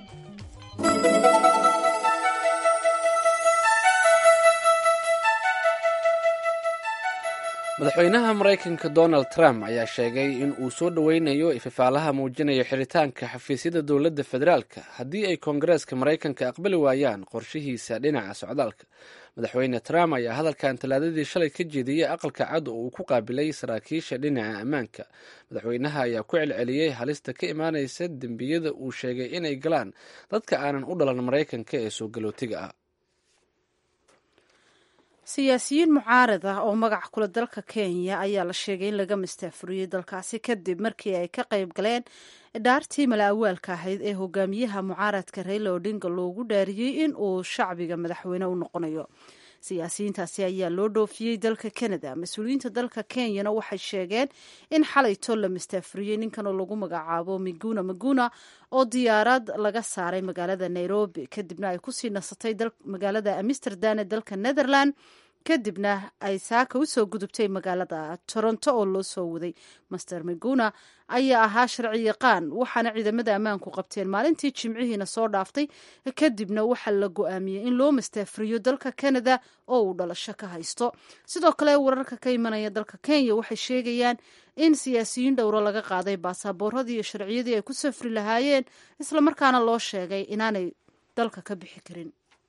madaxweynaha maraykanka donald trump ayaa sheegay in uu soo dhoweynayo ififaalaha muujinaya xiritaanka xafiisyada dowladda federaalka haddii ay koongareeska maraykanka aqbali waayaan qorshihiisa dhinaca socdaalka madaxweyne trump ayaa hadalkan talaadadii shalay ka jeediyey aqalka cad oo uu ku qaabilay saraakiisha dhinaca ammaanka madaxweynaha ayaa ku celceliyey halista ka imaanaysa dembiyada uu sheegay inay galaan dadka aanan u dhalan maraykanka ee soo galootiga ah
siyaasiyiin mucaarad ah oo magac kula dalka kenya ayaa la sheegay in laga mastaafuriyey dalkaasi kadib markii ay ka qayb galeen dhaartii mala-awaalka ahayd ee hogaamiyaha mucaaradka raila odinga loogu dhaariyey in uu shacbiga madaxweyne u noqonayo siyaasiyiintaasi ayaa loo dhoofiyey dalka canada mas-uuliyiinta dalka kenyana waxay sheegeen in xalayto la mastaafuriyey ninkan oo lagu magacaabo miguna maguna oo diyaarad laga saaray magaalada nairobi kadibna ay kusii nasatay magaalada amsterdam ee dalka netherland kadibna ay saaka usoo gudubtay magaalada toronto oo loo soo waday master miguna ayaa ahaa sharci yaqaan waxaana ciidamada ammaanku qabteen maalintii jimcihiina soo dhaaftay kadibna waxaa la go-aamiyey in loo mastaafuriyo dalka canada oo uu dhalasho ka haysto sidoo kale wararka ka imanaya dalka kenya waxay sheegayaan in siyaasiyiin dhowro laga qaaday baasaaboorradii iyo sharciyadii ay ku safri lahaayeen islamarkaana loo sheegay inaanay dalka ka bixi karin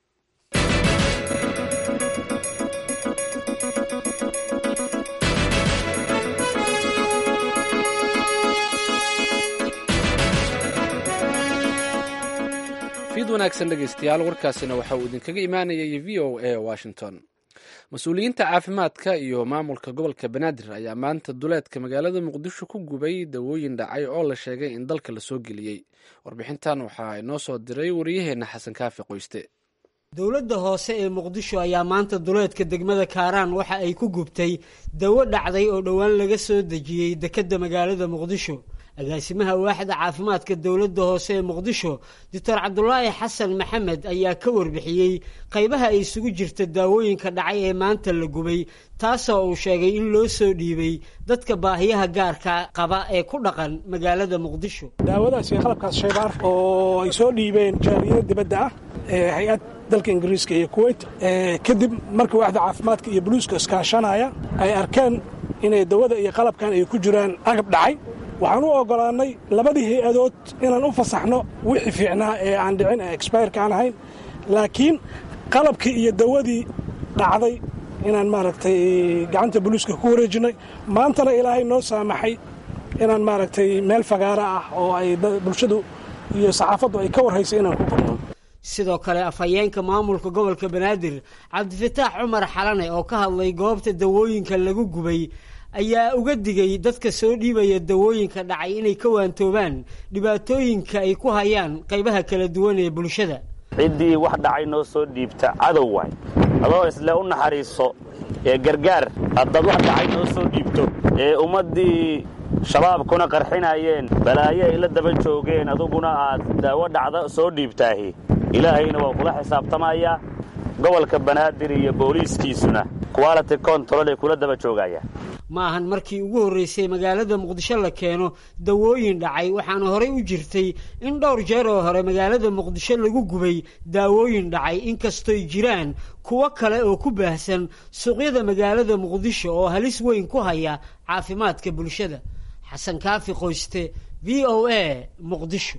fiid wanaagsan dhegaystayaal warkaasina waxa uu idinkaga imaanayay v o a washington mas-uuliyiinta caafimaadka iyo maamulka gobolka banaadir ayaa maanta duleedka magaalada muqdisho ku gubay dawooyin dhacay oo la sheegay in dalka lasoo geliyey warbixintan waxaa inoo soo diray wariyaheenna xasan kaafi qoyste
dowladda hoose ee muqdisho ayaa maanta duleedka degmada kaaraan waxa ay ku gubtay dawo dhacday oo dhowaan laga soo dejiyey dekedda magaalada muqdisho agaasimaha waaxda caafimaadka dowladda hoose ee muqdisho doctor cabdulaahi xasan maxamed ayaa ka warbixiyey qaybaha ay isugu jirta daawooyinka dhacay ee maanta la gubay taasoo uu sheegay in loo soo dhiibay dadka baahiyaha gaarka qaba ee ku dhaqan magaalada muqdisho
daawadaas iyo qalabkaas shaybaar oo ay soo dhiibeen jaaliyada dibadda ah ee hay-ad dalka ingiriiska iyo kuweyt kadib markii waaxda caafimaadka iyo buluuska iskaashanaya ay arkeen inay dawada iyo qalabkan ay ku jiraan agab dhacay waxaan u oggolaannay labadii hay-adood inaan u fasaxno wixii fiicnaa ee aan dhicin ee exbayrka aan ahayn laakiin qalabkii iyo dawadii dhacday inaan maaragtay gacanta buluuska ku wareejinnay maantana ilaahay noo saamaxay inaan maaragtay meel fagaara ah oo ay bulshadu iyo saxaafaddu ay ka warhaysay inaan ku gurno
sidoo kale afhayeenka maamulka gobolka banaadir cabdifataax cumar xalane oo ka hadlay goobta dawooyinka lagu gubay ayaa uga digay dadka soo dhiibaya dawooyinka dhacay inay ka waantoobaan dhibaatooyinka ay ku hayaan qaybaha kala duwan ee bulshada
ciddii wax dhacay noo soo dhiibta cadow waay adoo isle u naxariiso ee gargaar haddaad wax dhacay noo soo dhiibto ee ummaddii shabaabkuna qarxinayeen balaayo ay la daba joogeen aduguna aad daawo dhacda soo dhiibtaahi ilaahayna waa kula xisaabtamayaa gobolka banaadir iyo booliiskiisuna quality control ay kula daba joogayaan
ma ahan markii ugu horraysay magaalada muqdisho la keeno dawooyin dhacay waxaana horey u jirtay in dhowr jeer oo hore magaalada muqdisho lagu gubay daawooyin dhacay inkastoy jiraan kuwo kale oo ku baahsan suuqyada magaalada muqdisho oo halis weyn ku haya caafimaadka bulshada xasan kaafi qoyste v o a muqdisho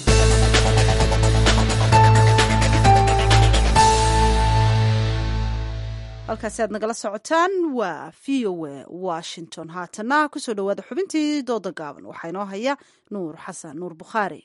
halkaasi aad nagala socotaan waa v o a washington haatana kusoo dhowaada xubintii dooda gaaban waxaa inoo haya nuur xasan nuur bukhaari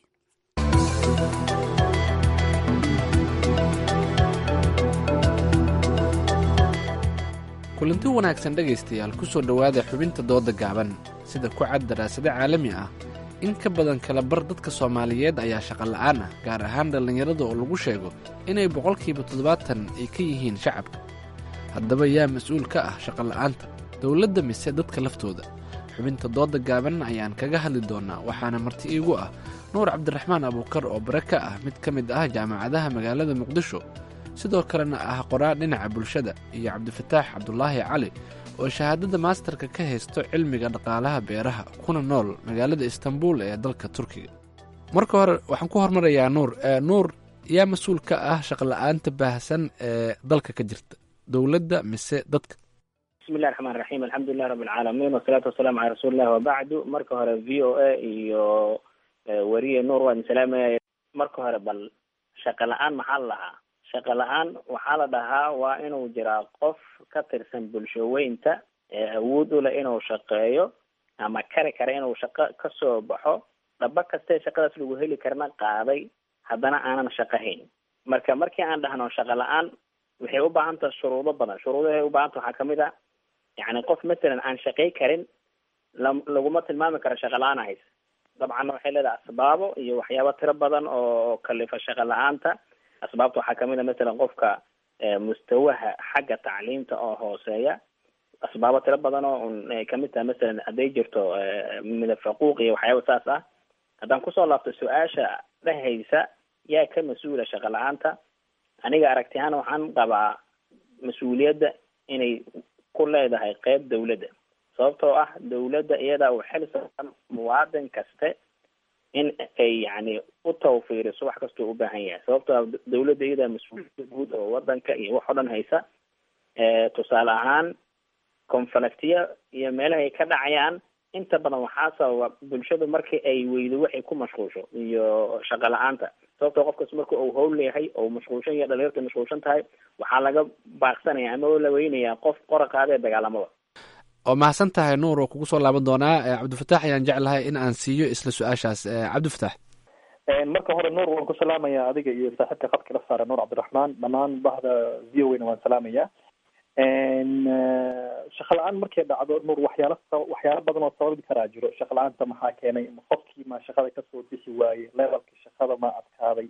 kulanti wanaagsan dhegaystayaal kusoo dhowaada xubinta dooda gaaban sida ku cad daraasado caalami ah in ka badan kala bar dadka soomaaliyeed ayaa shaqo la'aan ah gaar ahaan dhallinyarada oo lagu sheego inay boqolkiiba toddobaatan ay ka yihiin shacabka haddaba yaa mas-uul ka ah shaqola'aanta dowladda mise dadka laftooda xubinta dooda gaaban ayaan kaga hadli doonnaa waxaana marti iigu ah nuur cabdiraxmaan abuukar oo bare ka ah mid ka mid ah jaamacadaha magaalada muqdisho sidoo kalena ah qoraa dhinaca bulshada iyo cabdifataax cabdulaahi cali oo shahaadada maasterka ka haysto cilmiga dhaqaalaha beeraha kuna nool magaalada istanbul ee dalka turkiga marka hore waxaan ku hormarayaa nuur nuur yaa mas-uul ka ah shaqola'aanta baahsan ee dalka ka jirta dowladda mise dadka
bismillahi raxmaan raxiim alxamdulilahi rabbi alcaalamiin wasalaatu wasalaamu calaa rasuulillahi wabacdu marka hore v o a iyo weriye nuur waa idin salaamaya marka hore bal shaqo la-aan maxaa la dhahaa shaqo la-aan waxaa la dhahaa waa inuu jiraa qof ka tirsan bulshaweynta ee awood u leh inuu shaqeeyo ama kari kara inuu shaqo kasoo baxo dhaba kastee shaqadaas lagu heli karna qaaday haddana aanan shaqo hayn marka markii aan dhahno shaqo la-aan waxay u baahan taha shuruudo badan shuruudahay u baahanta waxaa kamid a yani qof masalan aan shaqay karin la laguma tilmaami karo shaqa la-aan haysa dabcanna waxay leedahay asbaabo iyo waxyaabo tiro badan oo kalifa shaqa la-aanta asbaabta waxaa kamid a masalan qofka mustawaha xagga tacliimta oo hooseeya asbaabo tiro badan oo un ay kamid tahay masalan hadday jirto midab faquuq iyo waxyaaba saas ah haddaan kusoo laabto su-aasha dhehaysa yaa ka mas-uula shaqa la-aanta aniga aragti ahaan waxaan qabaa mas-uuliyadda inay ku leedahay qeyb dawladda sababtoo ah dawladda iyadaa uu xil saaran muwaadin kaste in ay yani u tawfiiriso wax kastoo u baahan yahay sababtoo ah dawladda iyadaa mas-uuliyadda guud oo wadanka iyo wax o dhan haysa tusaale ahaan conflictiya iyo meelaha ay ka dhacayaan inta badan waxaa sababa bulshadu markii ay weydo waxay ku mashquulsho iyo shaqo la-aanta sababtoo qofkas marka uu howl leeyahay oo mashquulshan iyo dhalinyarta mashquulshan tahay waxaa laga baaqsanaya ama oo la weynayaa qof qoraqaada ee dagaalamada
oo mahadsan tahay nuur oo kugu soo laaban doonaa cabdifataax ayaan jeclahay in aan siiyo isla su-aashaas cabdifataax
marka hore nuur waan ku salaamaya adiga iyo saaxiibka khadka la saara nuur cabdiraxmaan dhammaan bahda v o na waan salaamaya shaqa la-aan markay dhacdo nuur waxyaala waxyaalo badan oo sababi karaa jiro shaqa la-aanta maxaa keenay qofkii ma shaqada kasoo bixi waaye levelkii shaqada ma adkaaday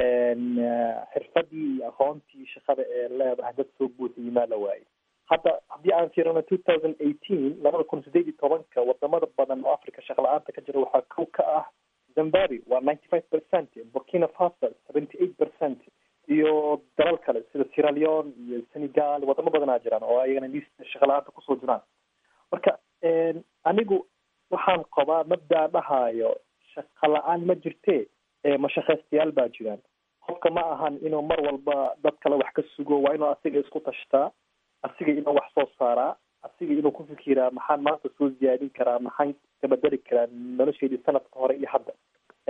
xirfadii iyo aqoontii shaqada ee leedahay dad soo buuxiyey maa la waayey hadda haddii aan fiirino two thousand eighteen labada kun sideed iyo tobanka wadamada badan oo africa shaqa la-aanta ka jira waxaa kow ka ah zimbabwe waa ninety five percent burkina faso seventy eight percent iyo dalal kale sida sierra leone iyo senegal wadamo badanaa jiraan oo ayagana liista shaqa la-aanta kusoo jiraan marka anigu waxaan qabaa mabdaa dhahayo shaqa la-aan ma jirte mashaqaystayaal baa jiraan qofka ma ahan inuu mar walba dad kale wax ka sugo waa inuu asiga isku tashtaa asiga inuu wax soo saaraa asiga inuu ku fikiraa maxaan maanta soo ziyaadin karaa maxaan kabedeli karaa nolosheedii sanadka hore iyo hadda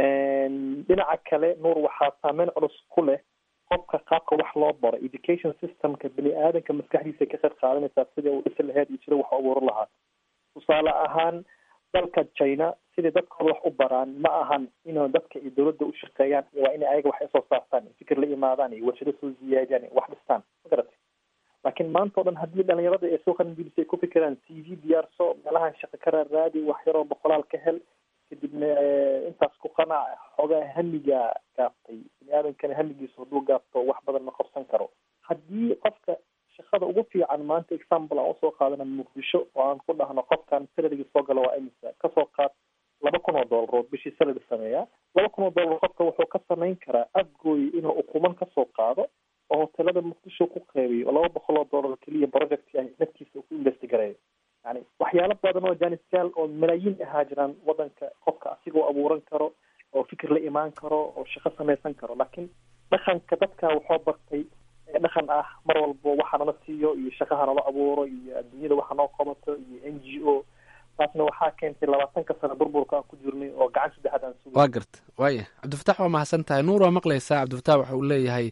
dhinaca kale nuur waxaa saameyn culus ku leh qofka qaabka wax loo baro education systemka bini aadanka maskaxdiisa ka qayb qaadanaysaa sidai uu dhisi laheyd iyo sida wax u abuuran lahaa tusaale ahaan dalka china sidai dadkooda wax u baraan ma ahan inuu dadka iyo dawladda u shaqeeyaan waa inay ayaga wax soo saartaan fikir la imaadaan iyo warshado soo ziyaadiyaan iyo wax dhistaan ma garatay laakiin maanta o dhan haddii dhalinyarada ee soo qalingelisay ay ku fikiraan c v diyaarso meelahan shaqo ka raaraadi wax yaroo boqolaal ka hel kadibna intaas ku qanac xoogaa hamigaa gaaftay bini aadankana hamigiisu hadduu gaafto wax badan ma qabsan karo haddii qofka shaqada ugu fiican maanta example aan usoo qaadana muqdisho oo aan ku dhahno qofkan salarigii soo gala waa imisa kasoo qaad laba kun oo dollar oo bishii salary sameeya laba kun oo dollar qofka wuxuu ka samayn karaa afgooy inuu ukuman kasoo qaado oo hotelada muqdisho ku qeybiyo oo laba boqol oo dollar keliya project ay naftiisa ku investigareeyo yani waxyaalo badan oo janisyaal oo malaayiin ahaa jiraan wadanka qofka asigoo abuuran karo oo fikir la imaan karo oo shaqo samaysan karo laakiin dhaqanka dadka waxoo bartay dhaqan ah mar walbo waxa nala siiyo iyo shaqaha nala abuuro iyo adduunyada waxa noo qabato iyo n g o taasna waxaa keentay labaatanka sano burburka aan ku jirnay oo gacan saddexaad aan sugay
waa garta waaya cabdifatax waa mahadsan tahay nuur waa maqlaysaa cabdifatax waxa uu leeyahay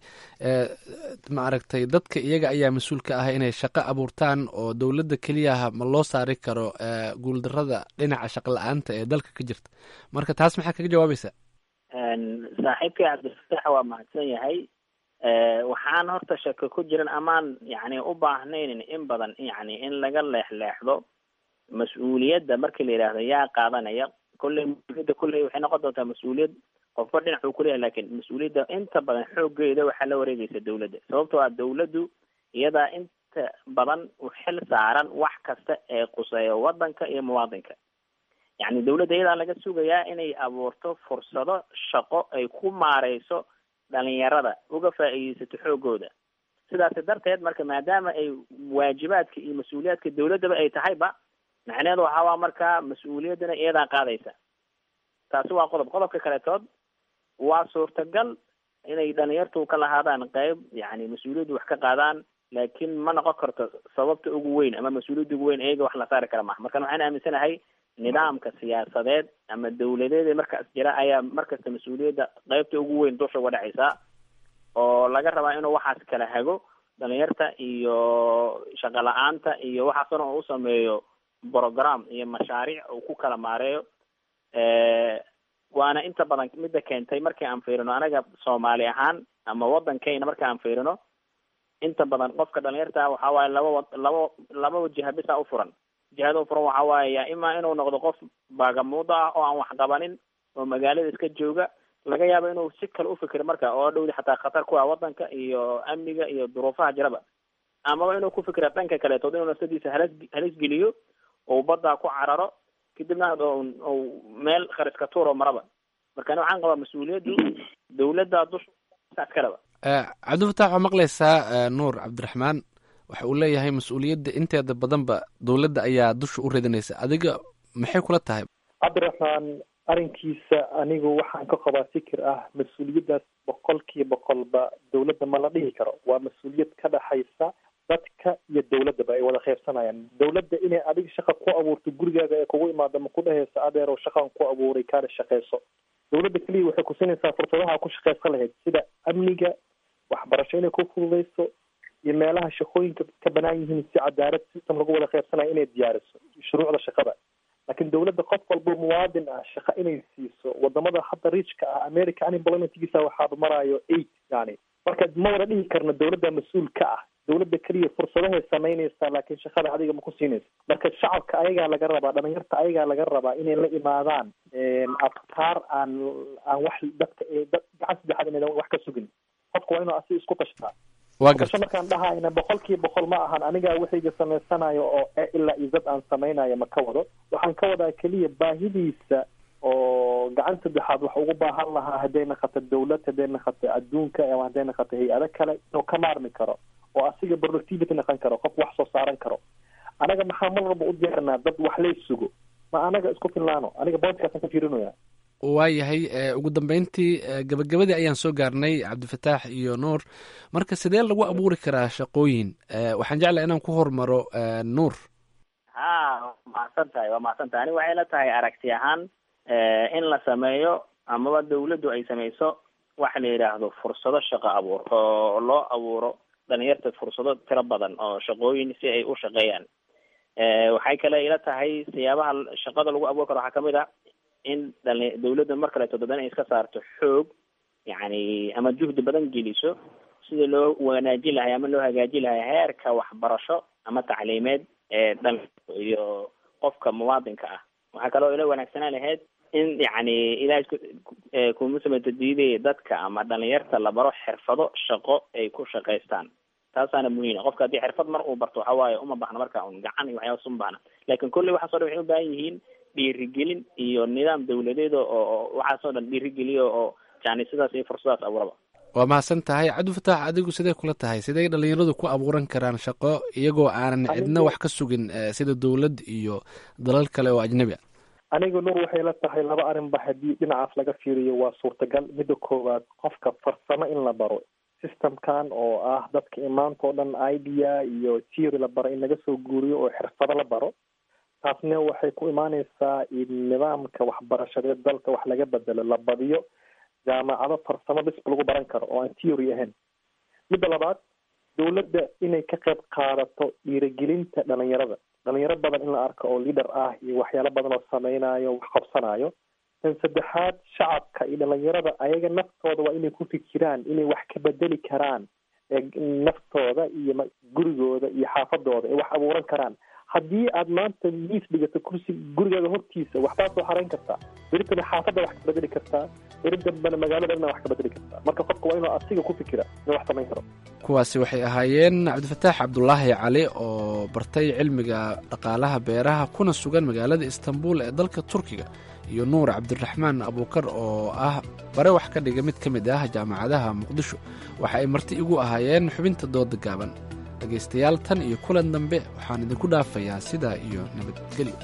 ma aragtay dadka iyaga ayaa mas-uul ka ah inay shaqo abuurtaan oo dowladda keliyaha ma loo saari karo guuldarada dhinaca shaqo la-aanta ee dalka ka jirta marka taas maxaa kaga jawaabaysaa
saaxiibkay cabdifatax waa mahadsan yahay waxaan horta shako ku jiran amaan yani u baahnaynin in badan yani in laga leexleexdo mas-uuliyadda markii la yidhaahdo yaa qaadanaya kolley mas-uuliyadda kolley waxay noqon doontaa mas-uuliyad qofba dhinac uu kuleeyahay lakin mas-uuliyadda inta badan xoogeeda waxaa la wareegaysa dawladda sababtoo ah dawladdu iyadaa inta badan u xil saaran wax kasta ee quseeyo wadanka iyo muwaadinka yacni dawladda iyadaa laga sugayaa inay abuurto fursado shaqo ay ku maareyso dhalinyarada uga faa'iideysato xoogooda sidaasi darteed marka maadaama ay waajibaadka iyo mas-uuliyaadka dawladdaba ay tahayba macnaheedu waxaawaa marka mas-uuliyaddana iyadaa qaadaysa taasi waa qodob qodobka kaletood waa suurtagal inay dhalinyartu ka lahaadaan qeyb yani mas-uuliyaddu wax ka qaadaan laakiin ma noqon karto sababta ugu weyn ama mas-uuliyadda ugu weyn iyaga wax la saari kara maha markan waxaan aaminsanahay nidaamka siyaasadeed ama dawladeed ee markaas jira ayaa markasta mas-uuliyadda qeybta ugu weyn dusha uga dhacaysa oo laga rabaa inuu waxaas kala hago dhalinyarta iyo shaqo la-aanta iyo waxaasna uu sameeyo program iyo mashaariic uu ku kala maareeyo waana inta badan midda keentay markii aan fiirino anaga soomaali ahaan ama waddankeyna marka aan fiirino inta badan qofka dhalinyarta waxa waaye laba wa laba laba wajiha bisa ufuran jihada ufuran waxa waaye ya imaa inuu noqdo qof baagamuudo ah oo aan wax qabanin oo magaalada iska jooga laga yaabo inuu si kale ufikiro marka oo dhowdi xataa khatar ku ah waddanka iyo amniga iyo duruufaha jiraba amaba inuu ku fikira dhanka kaleetood inuu nafsadiisa halis halis geliyo ou baddaa ku cararo kadibna ou meel khariska tuuro maraba marka ani waxaan qabaa mas-uuliyaddu dawladda dusha askaraba
cabdifataax waa maqlaysaa nuur cabdiraxmaan waxa uu leeyahay mas-uuliyadda inteeda badanba dowladda ayaa dusha u ridinaysa adiga maxay kula tahay
cabdiraxmaan arrinkiisa anigu waxaan ka qabaa fikir ah mas-uuliyaddaas boqolkiiba boqolba dawladda ma la dhihi karo waa mas-uuliyad ka dhaxaysa dadka iyo dawladdaba ay wada qaybsanayaan dawladda inay adiga shaqa ku abuurto gurigaaga ee kugu imaada ma ku dhehayso adeerow shaqaan ku abuuray kaana shaqeyso dawladda keliya waxay kusinaysaa fursadaha ku shaqeysan lahayd sida amniga waxbarasho inay ku fududeyso iyo meelaha shaqooyinka ka banaan yihiin si cadaalad system lagu wada qaybsanayo inay diyaariso shuruucda shaqada laakiin dawladda qof walba muwaadin ah shaqa inay siiso wadamada hadda riijka ah america unemploymentgiisa waxaaba maraayo eight yani marka ma wada dhihi karno dawladda mas-uul ka ah dawladda keliya fursadahay samaynaysaa laakiin shaqada adiga ma ku siinaysa marka shacabka ayagaa laga rabaa dhalinyarta ayagaa laga rabaa inay la imaadaan afkaar aan aan wax dadka dad gacan saddexaad inaydan wax ka sugin qofka waa inuu asi isku tashtaa kasho markaan dhahayna boqolkiiba boqol ma ahan anigaa waxayga samaysanayo oo ilaa iyo dad aan samaynayo ma ka wado waxaan ka wadaa keliya baahidiisa oo gacan saddexaad wax ugu baahan lahaa hadday naqato dawlad hadday naqato adduunka ama hadday naqato hay-ado kale inuu ka maarmi karo oo asiga productivity naqon karo qof wax soo saaran karo anaga maxaa mar walba u diyaarnaa dad wax lay sugo ma anaga isku filnaano aniga boodkaasaan ka fiirinaya
waayahay ugu dambeyntii gabagabadii ayaan soo gaarnay cabdifataax iyo nuur marka sidee lagu abuuri karaa shaqooyin waxaan jeclaa inaan ku hormaro nuur
ha waa mahadsan tahay waa mahadsan tahay aniga waxay la tahay aragti ahaan in la sameeyo amaba dawladdu ay sameyso waxa la yidhaahdo fursado shaqo abuur oo loo abuuro dhalinyarta fursado tiro badan oo shaqooyin si ay u shaqeeyaan waxay kale ila tahay siyaabaha shaqada lagu abuuri karo waxaa kamid a in dhali dawladda mar kaleeto dadan ay iska saarto xoog yani ama juhdi badan geliso sida loo wanaajin lahay ama loo hagaajin lahay heerka waxbarasho ama tacliimeed ee dhalinka iyo qofka muwaadinka ah waxaa kaloo ila wanaagsanaan lahayd in yani ilahay kuma sameyto diidaya dadka ama dhalinyarta la baro xirfado shaqo ay ku shaqaystaan taasaana muhiim qofka haddii xirfad mar uu barto waxa waaye uma baahna marka un gacan iyo waxyaabas uma baahna laakin kolley waxaas o dhan waxay u baahan yihiin dhiirigelin iyo nidaam dawladeed oo waxaas oo dhan dhiirigeliyo oo yani sidaas iyo fursadaas abuuraba
waa mahadsan tahay cabdifataax adigu sidee kula tahay sidee dhalinyaradu ku abuuran karaan shaqo iyagoo aanan cidna wax ka sugin sida dawlad iyo dalal kale oo ajnabi a
aniga nur waxay la tahay laba arrinba haddii dhinacaas laga fiiriyo waa suurtagal midda koowaad qofka farsamo in la baro systemkan oo ah dadka imaanta oo dhan idea iyo theory la baro in laga soo guuriyo oo xirfado la baro taasna waxay ku imaaneysaa in nidaamka waxbarashadeed dalka wax laga bedelo la badiyo jaamacado farsamo bisba lagu baran karo oo aan theory ahayn midda labaad dawladda inay ka qayb qaadato dhiirigelinta dhalinyarada dhalinyaro badan in la arko oo leader ah iyo waxyaalo badan oo sameynayo wax qabsanayo tan saddexaad shacabka iyo dhalinyarada ayaga naftooda waa inay ku fikiraan inay wax ka bedeli karaan naftooda iyo gurigooda iyo xaafadooda ay wax abuuran karaan haddii aad maanta miis dhigato kursi gurigaaga hortiisa waxbaa soo xarayn kartaa beritana xaafadda wax ka bedeli kartaa beri dambena magaalada dhanna wax ka bedeli kartaa marka qofka waa inuu asiga ku fikira inuu wax samayn karo
kuwaasi waxay ahaayeen cabdifataax cabdulaahi cali oo bartay cilmiga dhaqaalaha beeraha kuna sugan magaalada istanbul ee dalka turkiga iyo nuur cabdiraxmaan abuukar oo ah bare wax ka dhiga mid ka mid ah jaamacadaha muqdisho waxa ay marti igu ahaayeen xubinta dooda gaaban dhegaystayaal tan iyo kulan dambe waxaan idinku dhaafayaa sidaa iyo nabadgelyo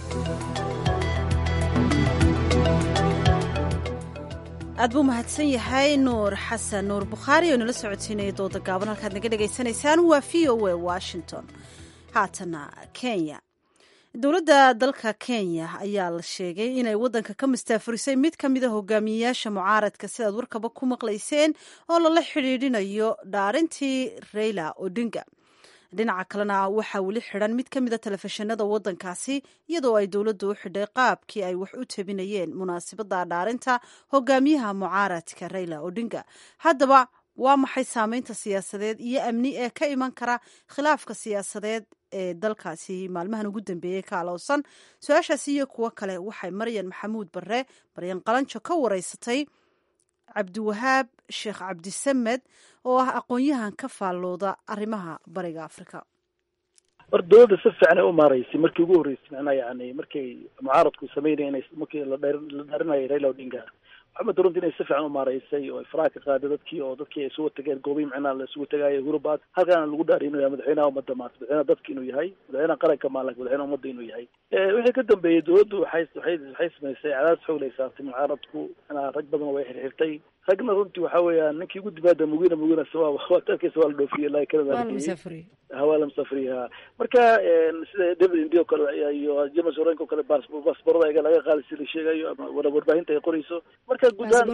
aad buu mahadsan yahay nuur xasan nuur bukhaari oo nala socodsiinaya dooda gaaban halkaad naga dhagaysanaysaan waa v o a washington haatana kenya dowladda dalka kenya ayaa la sheegay inay waddanka ka mastaafurisay mid ka mida hogaamiyeyaasha mucaaradka sidaad warkaba ku maqlayseen oo lala xidhiidhinayo dhaarintii reyla odinga dhinaca kalena waxaa weli xidhan mid ka mida telefishinada waddankaasi iyadoo ay dowladdu u xidhay qaabkii ay wax u tabinayeen munaasabadda dhaarinta hogaamiyaha mucaaradka reyla odinga haddaba waa maxay saameynta siyaasadeed iyo amni ee ka iman kara khilaafka siyaasadeed ee dalkaasi maalmahan ugu dambeeyey ka alowsan su-aashaasi iyo kuwo kale waxay maryan maxamuud barre maryan qalanjo ka wareysatay cabdiwahaab sheekh cabdisamed oo ah aqoon-yahan ka faallooda arrimaha bariga afrika
war dowladda si fiican ay u maaraysay markii ugu horreysay macnaha yani markay mucaaradku sameynaya inay markii la dheer la dhaarinayay raila odinga maxamed runti inay si fiican u maaraysay oo ay faraha ka qaaday dadkii oo dadkii ay isugu tageen goobihi macnaha la isugu tagaayo hurubaad halkaana lagu dhaariy inuu yahay madaxweynaha ummadda maanta madaxweynaha dadka inuu yahay madaxweynaha qaranka maa lakin madaxweynaha ummadda inuu yahay wixii ka dambeeyey dowladdu waxay waxay waxay samaysay cadaadis xoog lay saartay mucaaradku macnaha rag badan way xirxirtay ragna runtii waxa weeyaan ninkii ugu dimaada mugina mugina sawa waa tarkiisa waa la dhoofiyey ilaa kanada hawaa la musafriya marka sida david indi o kale iyo james orenk o kale baasborada ayaga laga qaadi si la sheegayo ama warbaahinta ay qorayso marka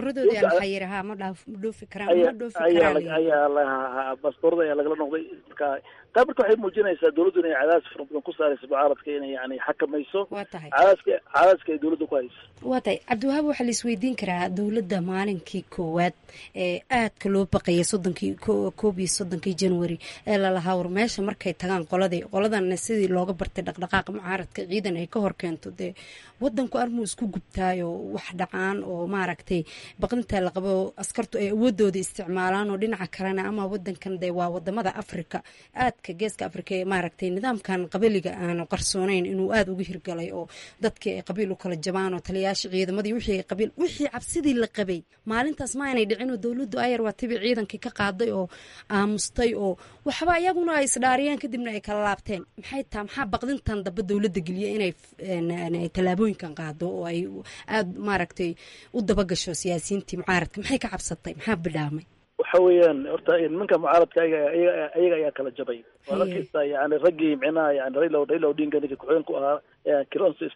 ayaa la baasborada ayaa lagala noqday marka taa marka waxay muujinaysaa dowladdu inay cadaadis fara badan ku saarayso mucaaradka inay yani xakamayso cadaaska cadaaska ay dowladda ku hayso
waa tahay cabdiwahaab waxaa la isweydiin karaa dowladda maalinkii koowaad ee aadka loo baqayay soddonkii koob iyo soddonkii january ee lalahaa war meesha markay tagaan qoladii qoladana sidii looga bartay dhaqdhaqaaqa mucaaradka ciidan ay ka hor keento dee wadanku armuu isku gubtaayo wax dhacaan oo maaragtay baqdintaa la qabo askartu ay awoodooda isticmaalaan oo dhinaca kalena ama wadankan dee waa wadamada africa aadka geeska africa ee maaragtay nidaamkan qabiliga aanu qarsoonayn inuu aada uga hirgalay oo dadkii ay qabiil u kala jabaan oo taliyaasha ciidamadii wixii qabiil wixii cabsidii la qabay maalintaas ma aynay dhicin oo dowladdu ayar waa tibi ciidankii ka qaaday oo aamustay oo waxba iyaguna ay isdhaariyeen kadibna ay kala laabteen maxay taa maxaa baqdintan dambe dowladda geliya inay tallaabooyinkan qaado oo ay aada maaragtay u dabagasho siyaasiyiintii mucaaradka maxay ka cabsatay maxaa bidhaamay
waxa weeyaan horta nimanka mucaaradka ayaga ayaga ayaa kala jabay waa arkaysa yani raggii micnaha yani raila raila odinga ninka ku-xigeen ku ahaa kilonso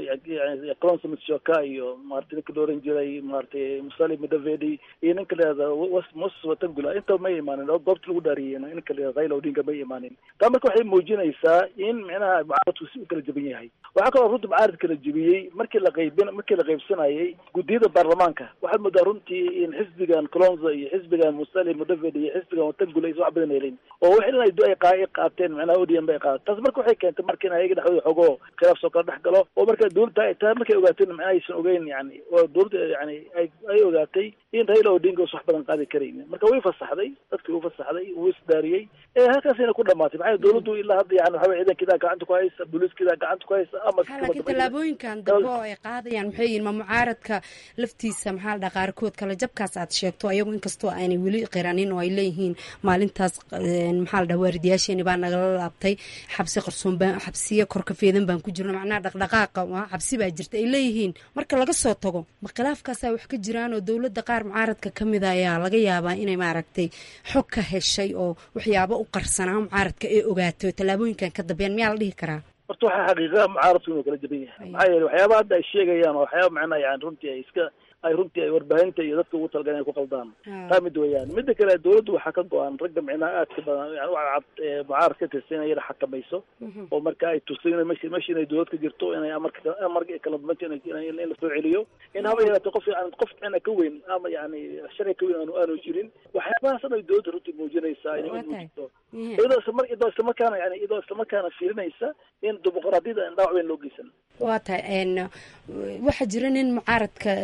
kilonso mitshoka iyo maarata ninka la oran jiray maaragtay musali mudavedi iyo ninka lahahda moses watangula inta may imaanin goobta lagu dhaariyey ninka lahahda raila odinga may imaanin taa marka waxay muujinaysaa in micnaha mucaaradku si u kala jaban yahay waxaa kaloo runtii mucaarad kala jebiyey markii la qaybin markii la qaybsanayay guddiyada baarlamaanka waxaad moodaa runtii in xisbigan colonzo iyo xisbigan musali mudavedi iyo xisbigan watangula aysan wax badan helin oo wax in ay qaateen macnaha odm bay qaateen taas marka waxay keentay marka in ayaga dhexdooda xogoo khilaaf soo kala dhex galo oo marka dowladda ay tahay markay ogaateen macnaha aysan ogeyn yani oo dowladda yani ay ay ogaatay in raila odinga us wax badan qaadi karaynin marka way fasaxday dadkii u fasaxday wuu isdaariyey ee halkaasina ku dhamaatay maxaa dowladdu ilaa hadda yani waxa weye ciidankiidaa gacanta ku haysa booliiskiidaa gacanta ku haysa ama
laakiin tallaabooyinkan dambe oo ay qaadayaan maxay yihin ma mucaaradka laftiisa maxaa la dhaha qaarkood kale jabkaas aad sheegto ayagu inkastoo aanay weli qiranin oo ay leeyihiin maalintaas maxaa la dhaha waaridayaasheeni baa nagala laabtay xabsi qarsoon baa xabsiya korkafeedan baan ku jirno macnaha dhaqdhaqaaqa xabsi baa jirta ay leeyihiin marka laga soo tago ma khilaafkaasaa wax ka jiraan oo dowladda qaar mucaaradka ka mida ayaa laga yaabaa inay maaragtay xog ka heshay oo waxyaabo u qarsanaa mucaaradka ee ogaato tallaabooyinkan ka dambeyan miyaa la dhihi karaa
horta waxaa xaqiiqa mucaaradku inuu kala jaban yahay maxaa yeele waxyaaba hadda ay sheegayaan oo waxyaaba macnaha yani runtii ay iska ay runtii ay warbaahinta iyo dadka ugu talgaleen ay ku qaldaan taa mid weeyaan mida kale dowladdu waxaa ka go-an ragga micnaha aadka badan yani waxa cad mucaarad ka tirsan inay yada xakamayso oo marka ay tusin in meshi meshi inay dowlad ka jirto inay amarka amarka kala duwanta in la soo celiyo in haba yaraatee qof aan qof micna ka weyn ama yani sharci ka weyn aanu aanu jirin waxyaabahaas ay dowladda runtii muujinaysaa inay u muujito iyadoo isla iyadoo islamarkaana yani iyadoo islamarkaana fiirinaysa in dimuqraadiyada aan dhaawac weyn loo geysan
waa tahay waxaa jira nin mucaaradka south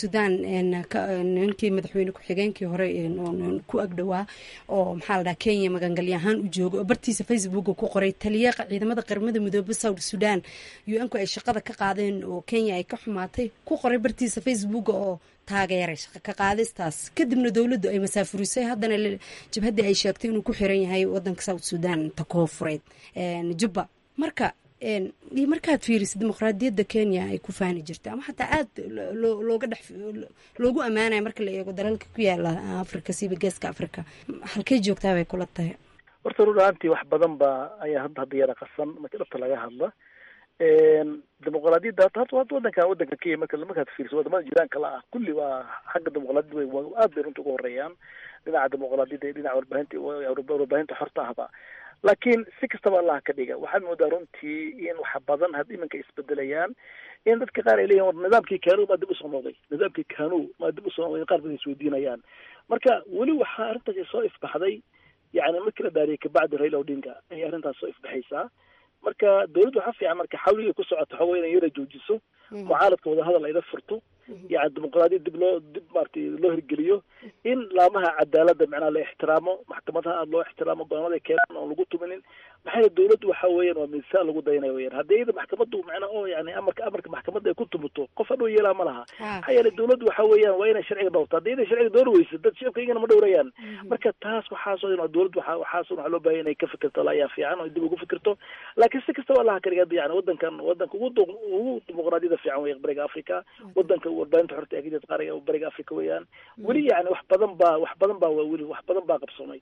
sudan ninkii madaxweyne ku-xigeenkii hore ku agdhowaa oo maxaa la dhaha kenya magangalyo ahaan u jooga oo bartiisa facebooka ku qoray taliyaqa ciidamada qaramada midoobe south sudan u-nku ay shaqada ka qaadeen oo kenya ay ka xumaatay ku qoray bartiisa facebooka oo taageeray shaqa ka qaadistaas kadibna dowladdu ay masaafurisay haddana jabhaddii ay sheegtay inuu ku xiran yahay wadanka south sudan ta koofureed jubba marka markaad fiirisid dimuqraadiyadda kenya ay ku faani jirta ama xataa aad looga dhex loogu ammaanaya marka la eego dalalka ku yaala africa siiba geeska africa halkay joogtaa bay kula tahay
horta run ahaantii wax badan ba ayaa hadda hadda yara qasan marka dhabta laga hadla dimuqraadiyadda hata hata wadanka wadanka kenya marka markaad fiiriso wadamada jiraanka la ah kulli waa xagga dimuqraadiyadda way aad bay runta uga horeeyaan dhinaca dimuqraadiyadda iyo dhinaca warbaahinta warbaahinta xorta ahba laakiin si kastaba allah ka dhiga waxaad moodaa runtii in wax badan had iminka isbedelayaan in dadka qaar ay leeyihin war nidaamkii kanu maa dib usoo noqday nidaamkii kanu maa dib usoo noqday qaar badan isweydiinayaan marka weli waxaa arrintaasi soo ifbaxday yani markii la dhaariyay kabacdi raila odinga ayay arrintaas soo ifbaxaysaa marka dawladdu waxaa fiican marka xawligay ku socoto xooga inay yara joojiso mucaaradka wadahadal ayla furto yani dimuqraadiyad dib loo dib maaragtay loo hirgeliyo in laamaha cadaaladda macnaha la ixtiraamo maxkamadaha aada loo ixtiraamo go-aamada keenan oon lagu tuminin maxaa yeele dawladdu waxa weeyaan waa miisaan lagu dayanayo weyaan haddii iyada maxkamaddu macnaa oo yani amarka amarka maxkamadda ay ku tumuto qof hadhow yeelaa ma laha maxaa yeele dawladdu waxa weeyaan waa inay sharciga dhowrto haddii inay sharciga dhowr weysa dad shacabka iyagana ma dhowrayaan marka taas waxaasoo dhan dawladdu waxa waxaas waxaa loo baahaya inay ka fikirto la ayaa fiican oo dib ugu fikirto laakiin si kastaba allaha ka dhiga yani wadankan wadanka ugu ugu dimuqraadiyada fiican weya bariga africa wadanka warbaahinta xorta ee ka qaariga bariga africa weeyaan weli yani wax badan baa wax badan baa waa weli wax badan baa qabsoomay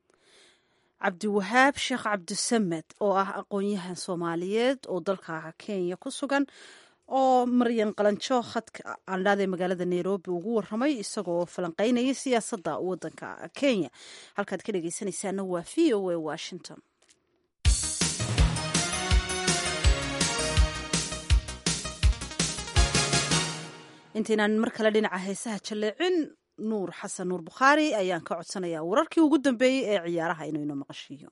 cabdiwahaab sheekh cabdisamed oo ah aqoon-yahan soomaaliyeed oo dalka kenya ku sugan oo maryan qalanjo khadka aandhaadee magaalada nairobi ugu waramay isagoo falanqeynaya siyaasadda wadanka kenya halkaad ka dhegeysanaysaana waa v o a washington intaynaan mar kale dhinaca heesaha jalleecin nuur xasan nuur bukhaari ayaan ka codsanayaa wararkii ugu dambeeyey ee ciyaaraha inuu ino maqashiiyo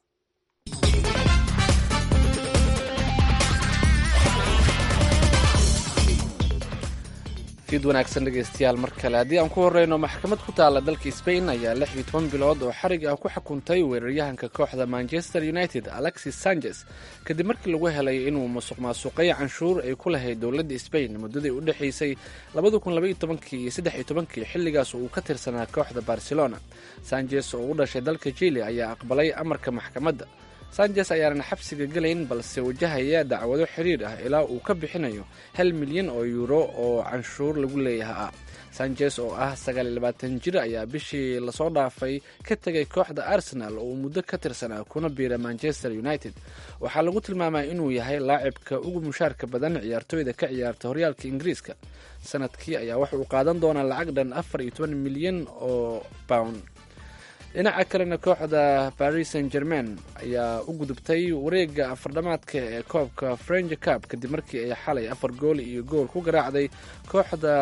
fiid wanaagsan dhegeystayaal mar kale haddii aan ku horeyno maxkamad ku taalla dalka sbain ayaa lix iyo toban bilood oo xarig ah ku xukuntay weeraryahanka kooxda manchester united alexis sanchez kadib markii lagu helay inuu musuq maasuqay canshuur ay ku lahayd dowladda sbain muddadii u dhexaysay labada kun labaiyo tobankii iyo saddex iyo tobankii xilligaas uu ka tirsanaa kooxda barcelona sanchez oo u dhashay dalka chile ayaa aqbalay amarka maxkamadda sanchez ayaanan xabsiga gelayn balse wajahaya dacwado xiriir ah ilaa uu ka bixinayo hal milyan oo yuuro oo canshuur lagu leeyaha ah sanchez oo ah sagaal iyo labaatan jir ayaa bishii lasoo dhaafay ka tegay kooxda arsenal oo uu muddo ka tirsanaa kuna biira manchester united waxaa lagu tilmaamay inuu yahay laacibka ugu mushaarka badan ciyaartooyda ka ciyaarta horyaalka ingiriiska sanadkii ayaa waxa uu qaadan doonaa lacag dhan afar iyo toban milyan oo pound dhinaca kalena kooxda paris saint germain ayaa u gudubtay wareega afardhamaadka ee koobka french cup kadib markii ay xalay afar gool iyo gool ku garaacday kooxda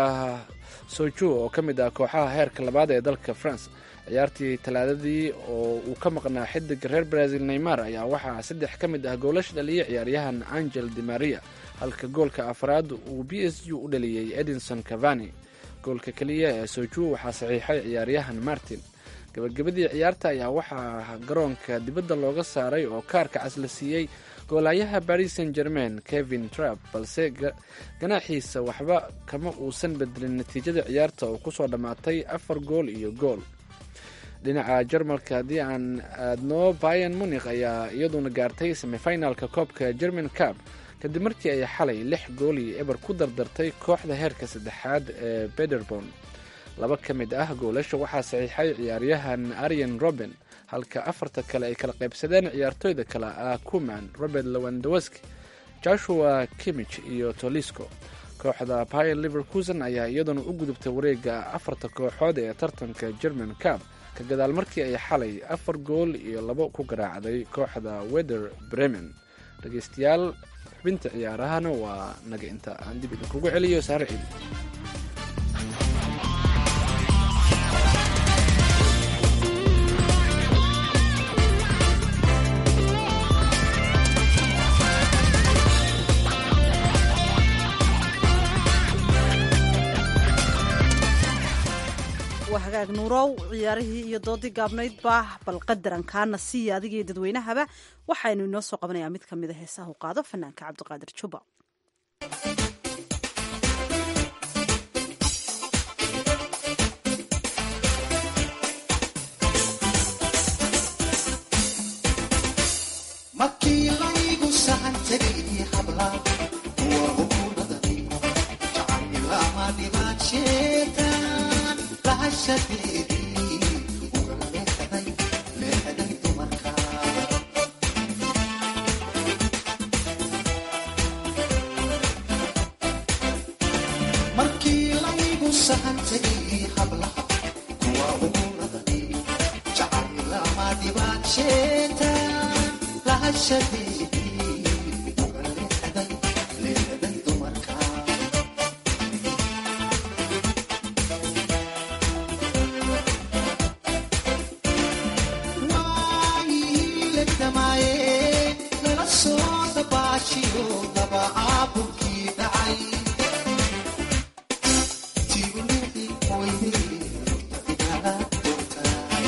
soju oo ka mid ah kooxaha heerka labaad ee dalka france ciyaartii talaadadii oo uu ka maqnaa xidiga reer brazil neymar ayaa waxaa saddex ka mid ah goolasha dhaliyay ciyaaryahan angel de maria halka goolka afraad uu b s u u dhaliyey edinson cavani goolka keliya ee soju waxaa saxiixay ciyaaryahan martin gabagabadii ciyaarta ayaa waxaa garoonka dibadda looga saaray oo kaarka cas la siiyey goolaayaha paris saint germain kevin trap balse ganaaxiisa waxba kama uusan bedelin natiijada ciyaarta oo kusoo dhammaatay afar gool iyo gool dhinaca jarmalka haddii aan aadno bayan munikh ayaa iyaduna gaartay semifinalka koobka german cup kadib markii ay xalay lix gool iyo eber ku dardartay kooxda heerka saddexaad ee bederborn laba ka mid ah goolasha waxaa saxiixay ciyaaryahan aryan roben halka afarta kale ay kala qaybsadeen ciyaartooyda kale ah kuman robert lewandowski joshua kimich iyo tolisco kooxda bayer liverkusen ayaa iyaduna u gudubtay wareega afarta kooxood ee tartanka german cup ka gadaal markii ay xalay afar gool iyo labo ku garaacday kooxda wether bremen dhegeystayaal xubinta ciyaarahana waa naga inta aan dib idinkugu celiyo saare ciid
waa hagaag nuurow ciyaarihii iyo doodii gaabnayd baa bal qadaran kaana siiya adigiiyo dadweynahaba waxaynu inoo soo qabanayaa mid ka mida heesaha u qaado fanaanka cabdiqaadir juba
markii laygu sahan tegay habla kuwa hukuumadani jacaylama dhimaan sheetaan lahashadeedii uga leexday leexday dumarka markii laygu sahan tegay hablaha kuwa hukuumadani jacaylama dhimaan sheetaan lahashadeedii uga leexday leexday dumarka waayihiilegdamaaye nala soo dabaashiyo dabacaabulkii dhacay tibulixi weyde igala doortaay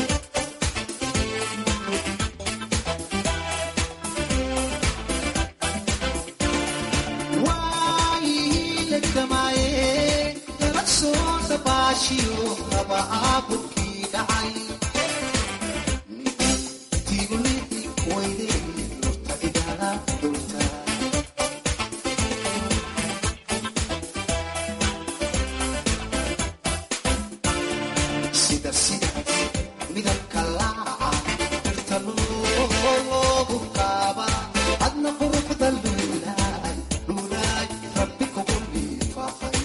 waayihiilegdamaaye nala soo dabaashiyo dabacaabulkii dhacay tibulixi weyde igala doortaay sida sida midabka laaca dhirta loogu qaaba adna quruxda luulaay luulaay rabbi kugu liifaaqay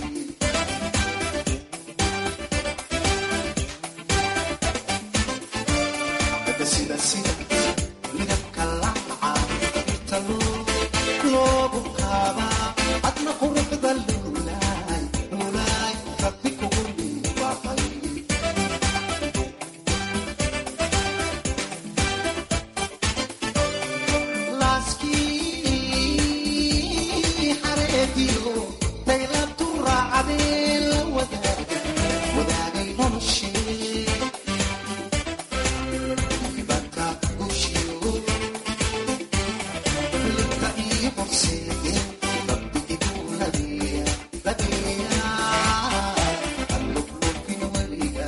sida sida midabka laaca dhirta loogu qaaba adna quruxda luulaay luulaay rabbi kugu liifaaqay laaskii xareediyo daylabtu raacadee la wadaaga wadaagay noloshee ibadka gushiyo libka iyo horseede rabbi igu ladeeya ladeeya alluflufin weliga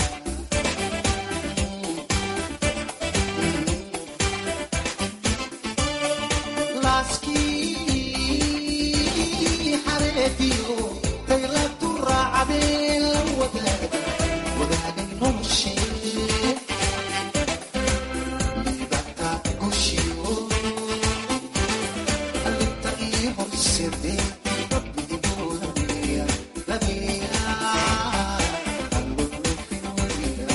laaskii xareediyo daylabtu raacadee la wadaaga wadaagay noloshee libaka gushiyo alinta ii horseede rabbi igu ladeeya ladeeya alluflufin weliga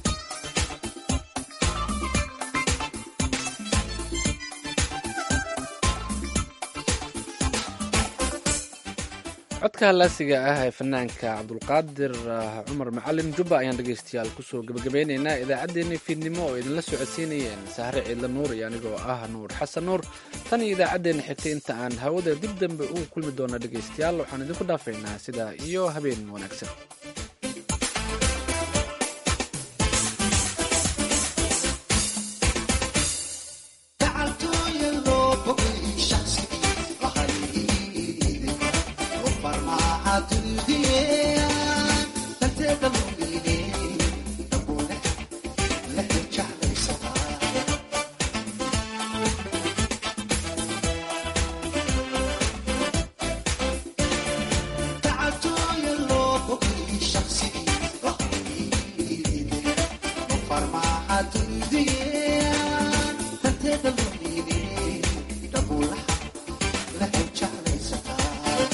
codka halaasiga ah ee fanaanka cabdulqaadir ah, cumar macalin jubba ayaan dhegaystayaal kusoo gebagabeynaynaa idaacaddeenii fiidnimo oo idinla socodsiinayeen sahre ciidla nuur iyo anigoo ah nuur xasan nuur tan iyo idaacaddeenna xigtay inta aan hawada dib dambe ugu kulmi doona dhegaystayaal waxaan idinku dhaafaynaa sidaa iyo habeen wanaagsan
gacaltooya loo bogay shaqsigii lahayde oo farmaaxa dunidiyeen danteeda lumiine dabuule lehe jeclaysadaa gacaltooya loo bogay shaqsigii lahayde oo farmaaxa dunidiyeen danteeda lumiine dabuulaha lehe jeclaysadaa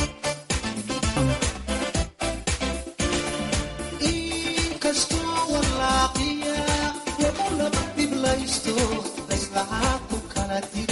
inkastoo walaaqiya lagu laba dhiblaysto layslahaa ku kala dil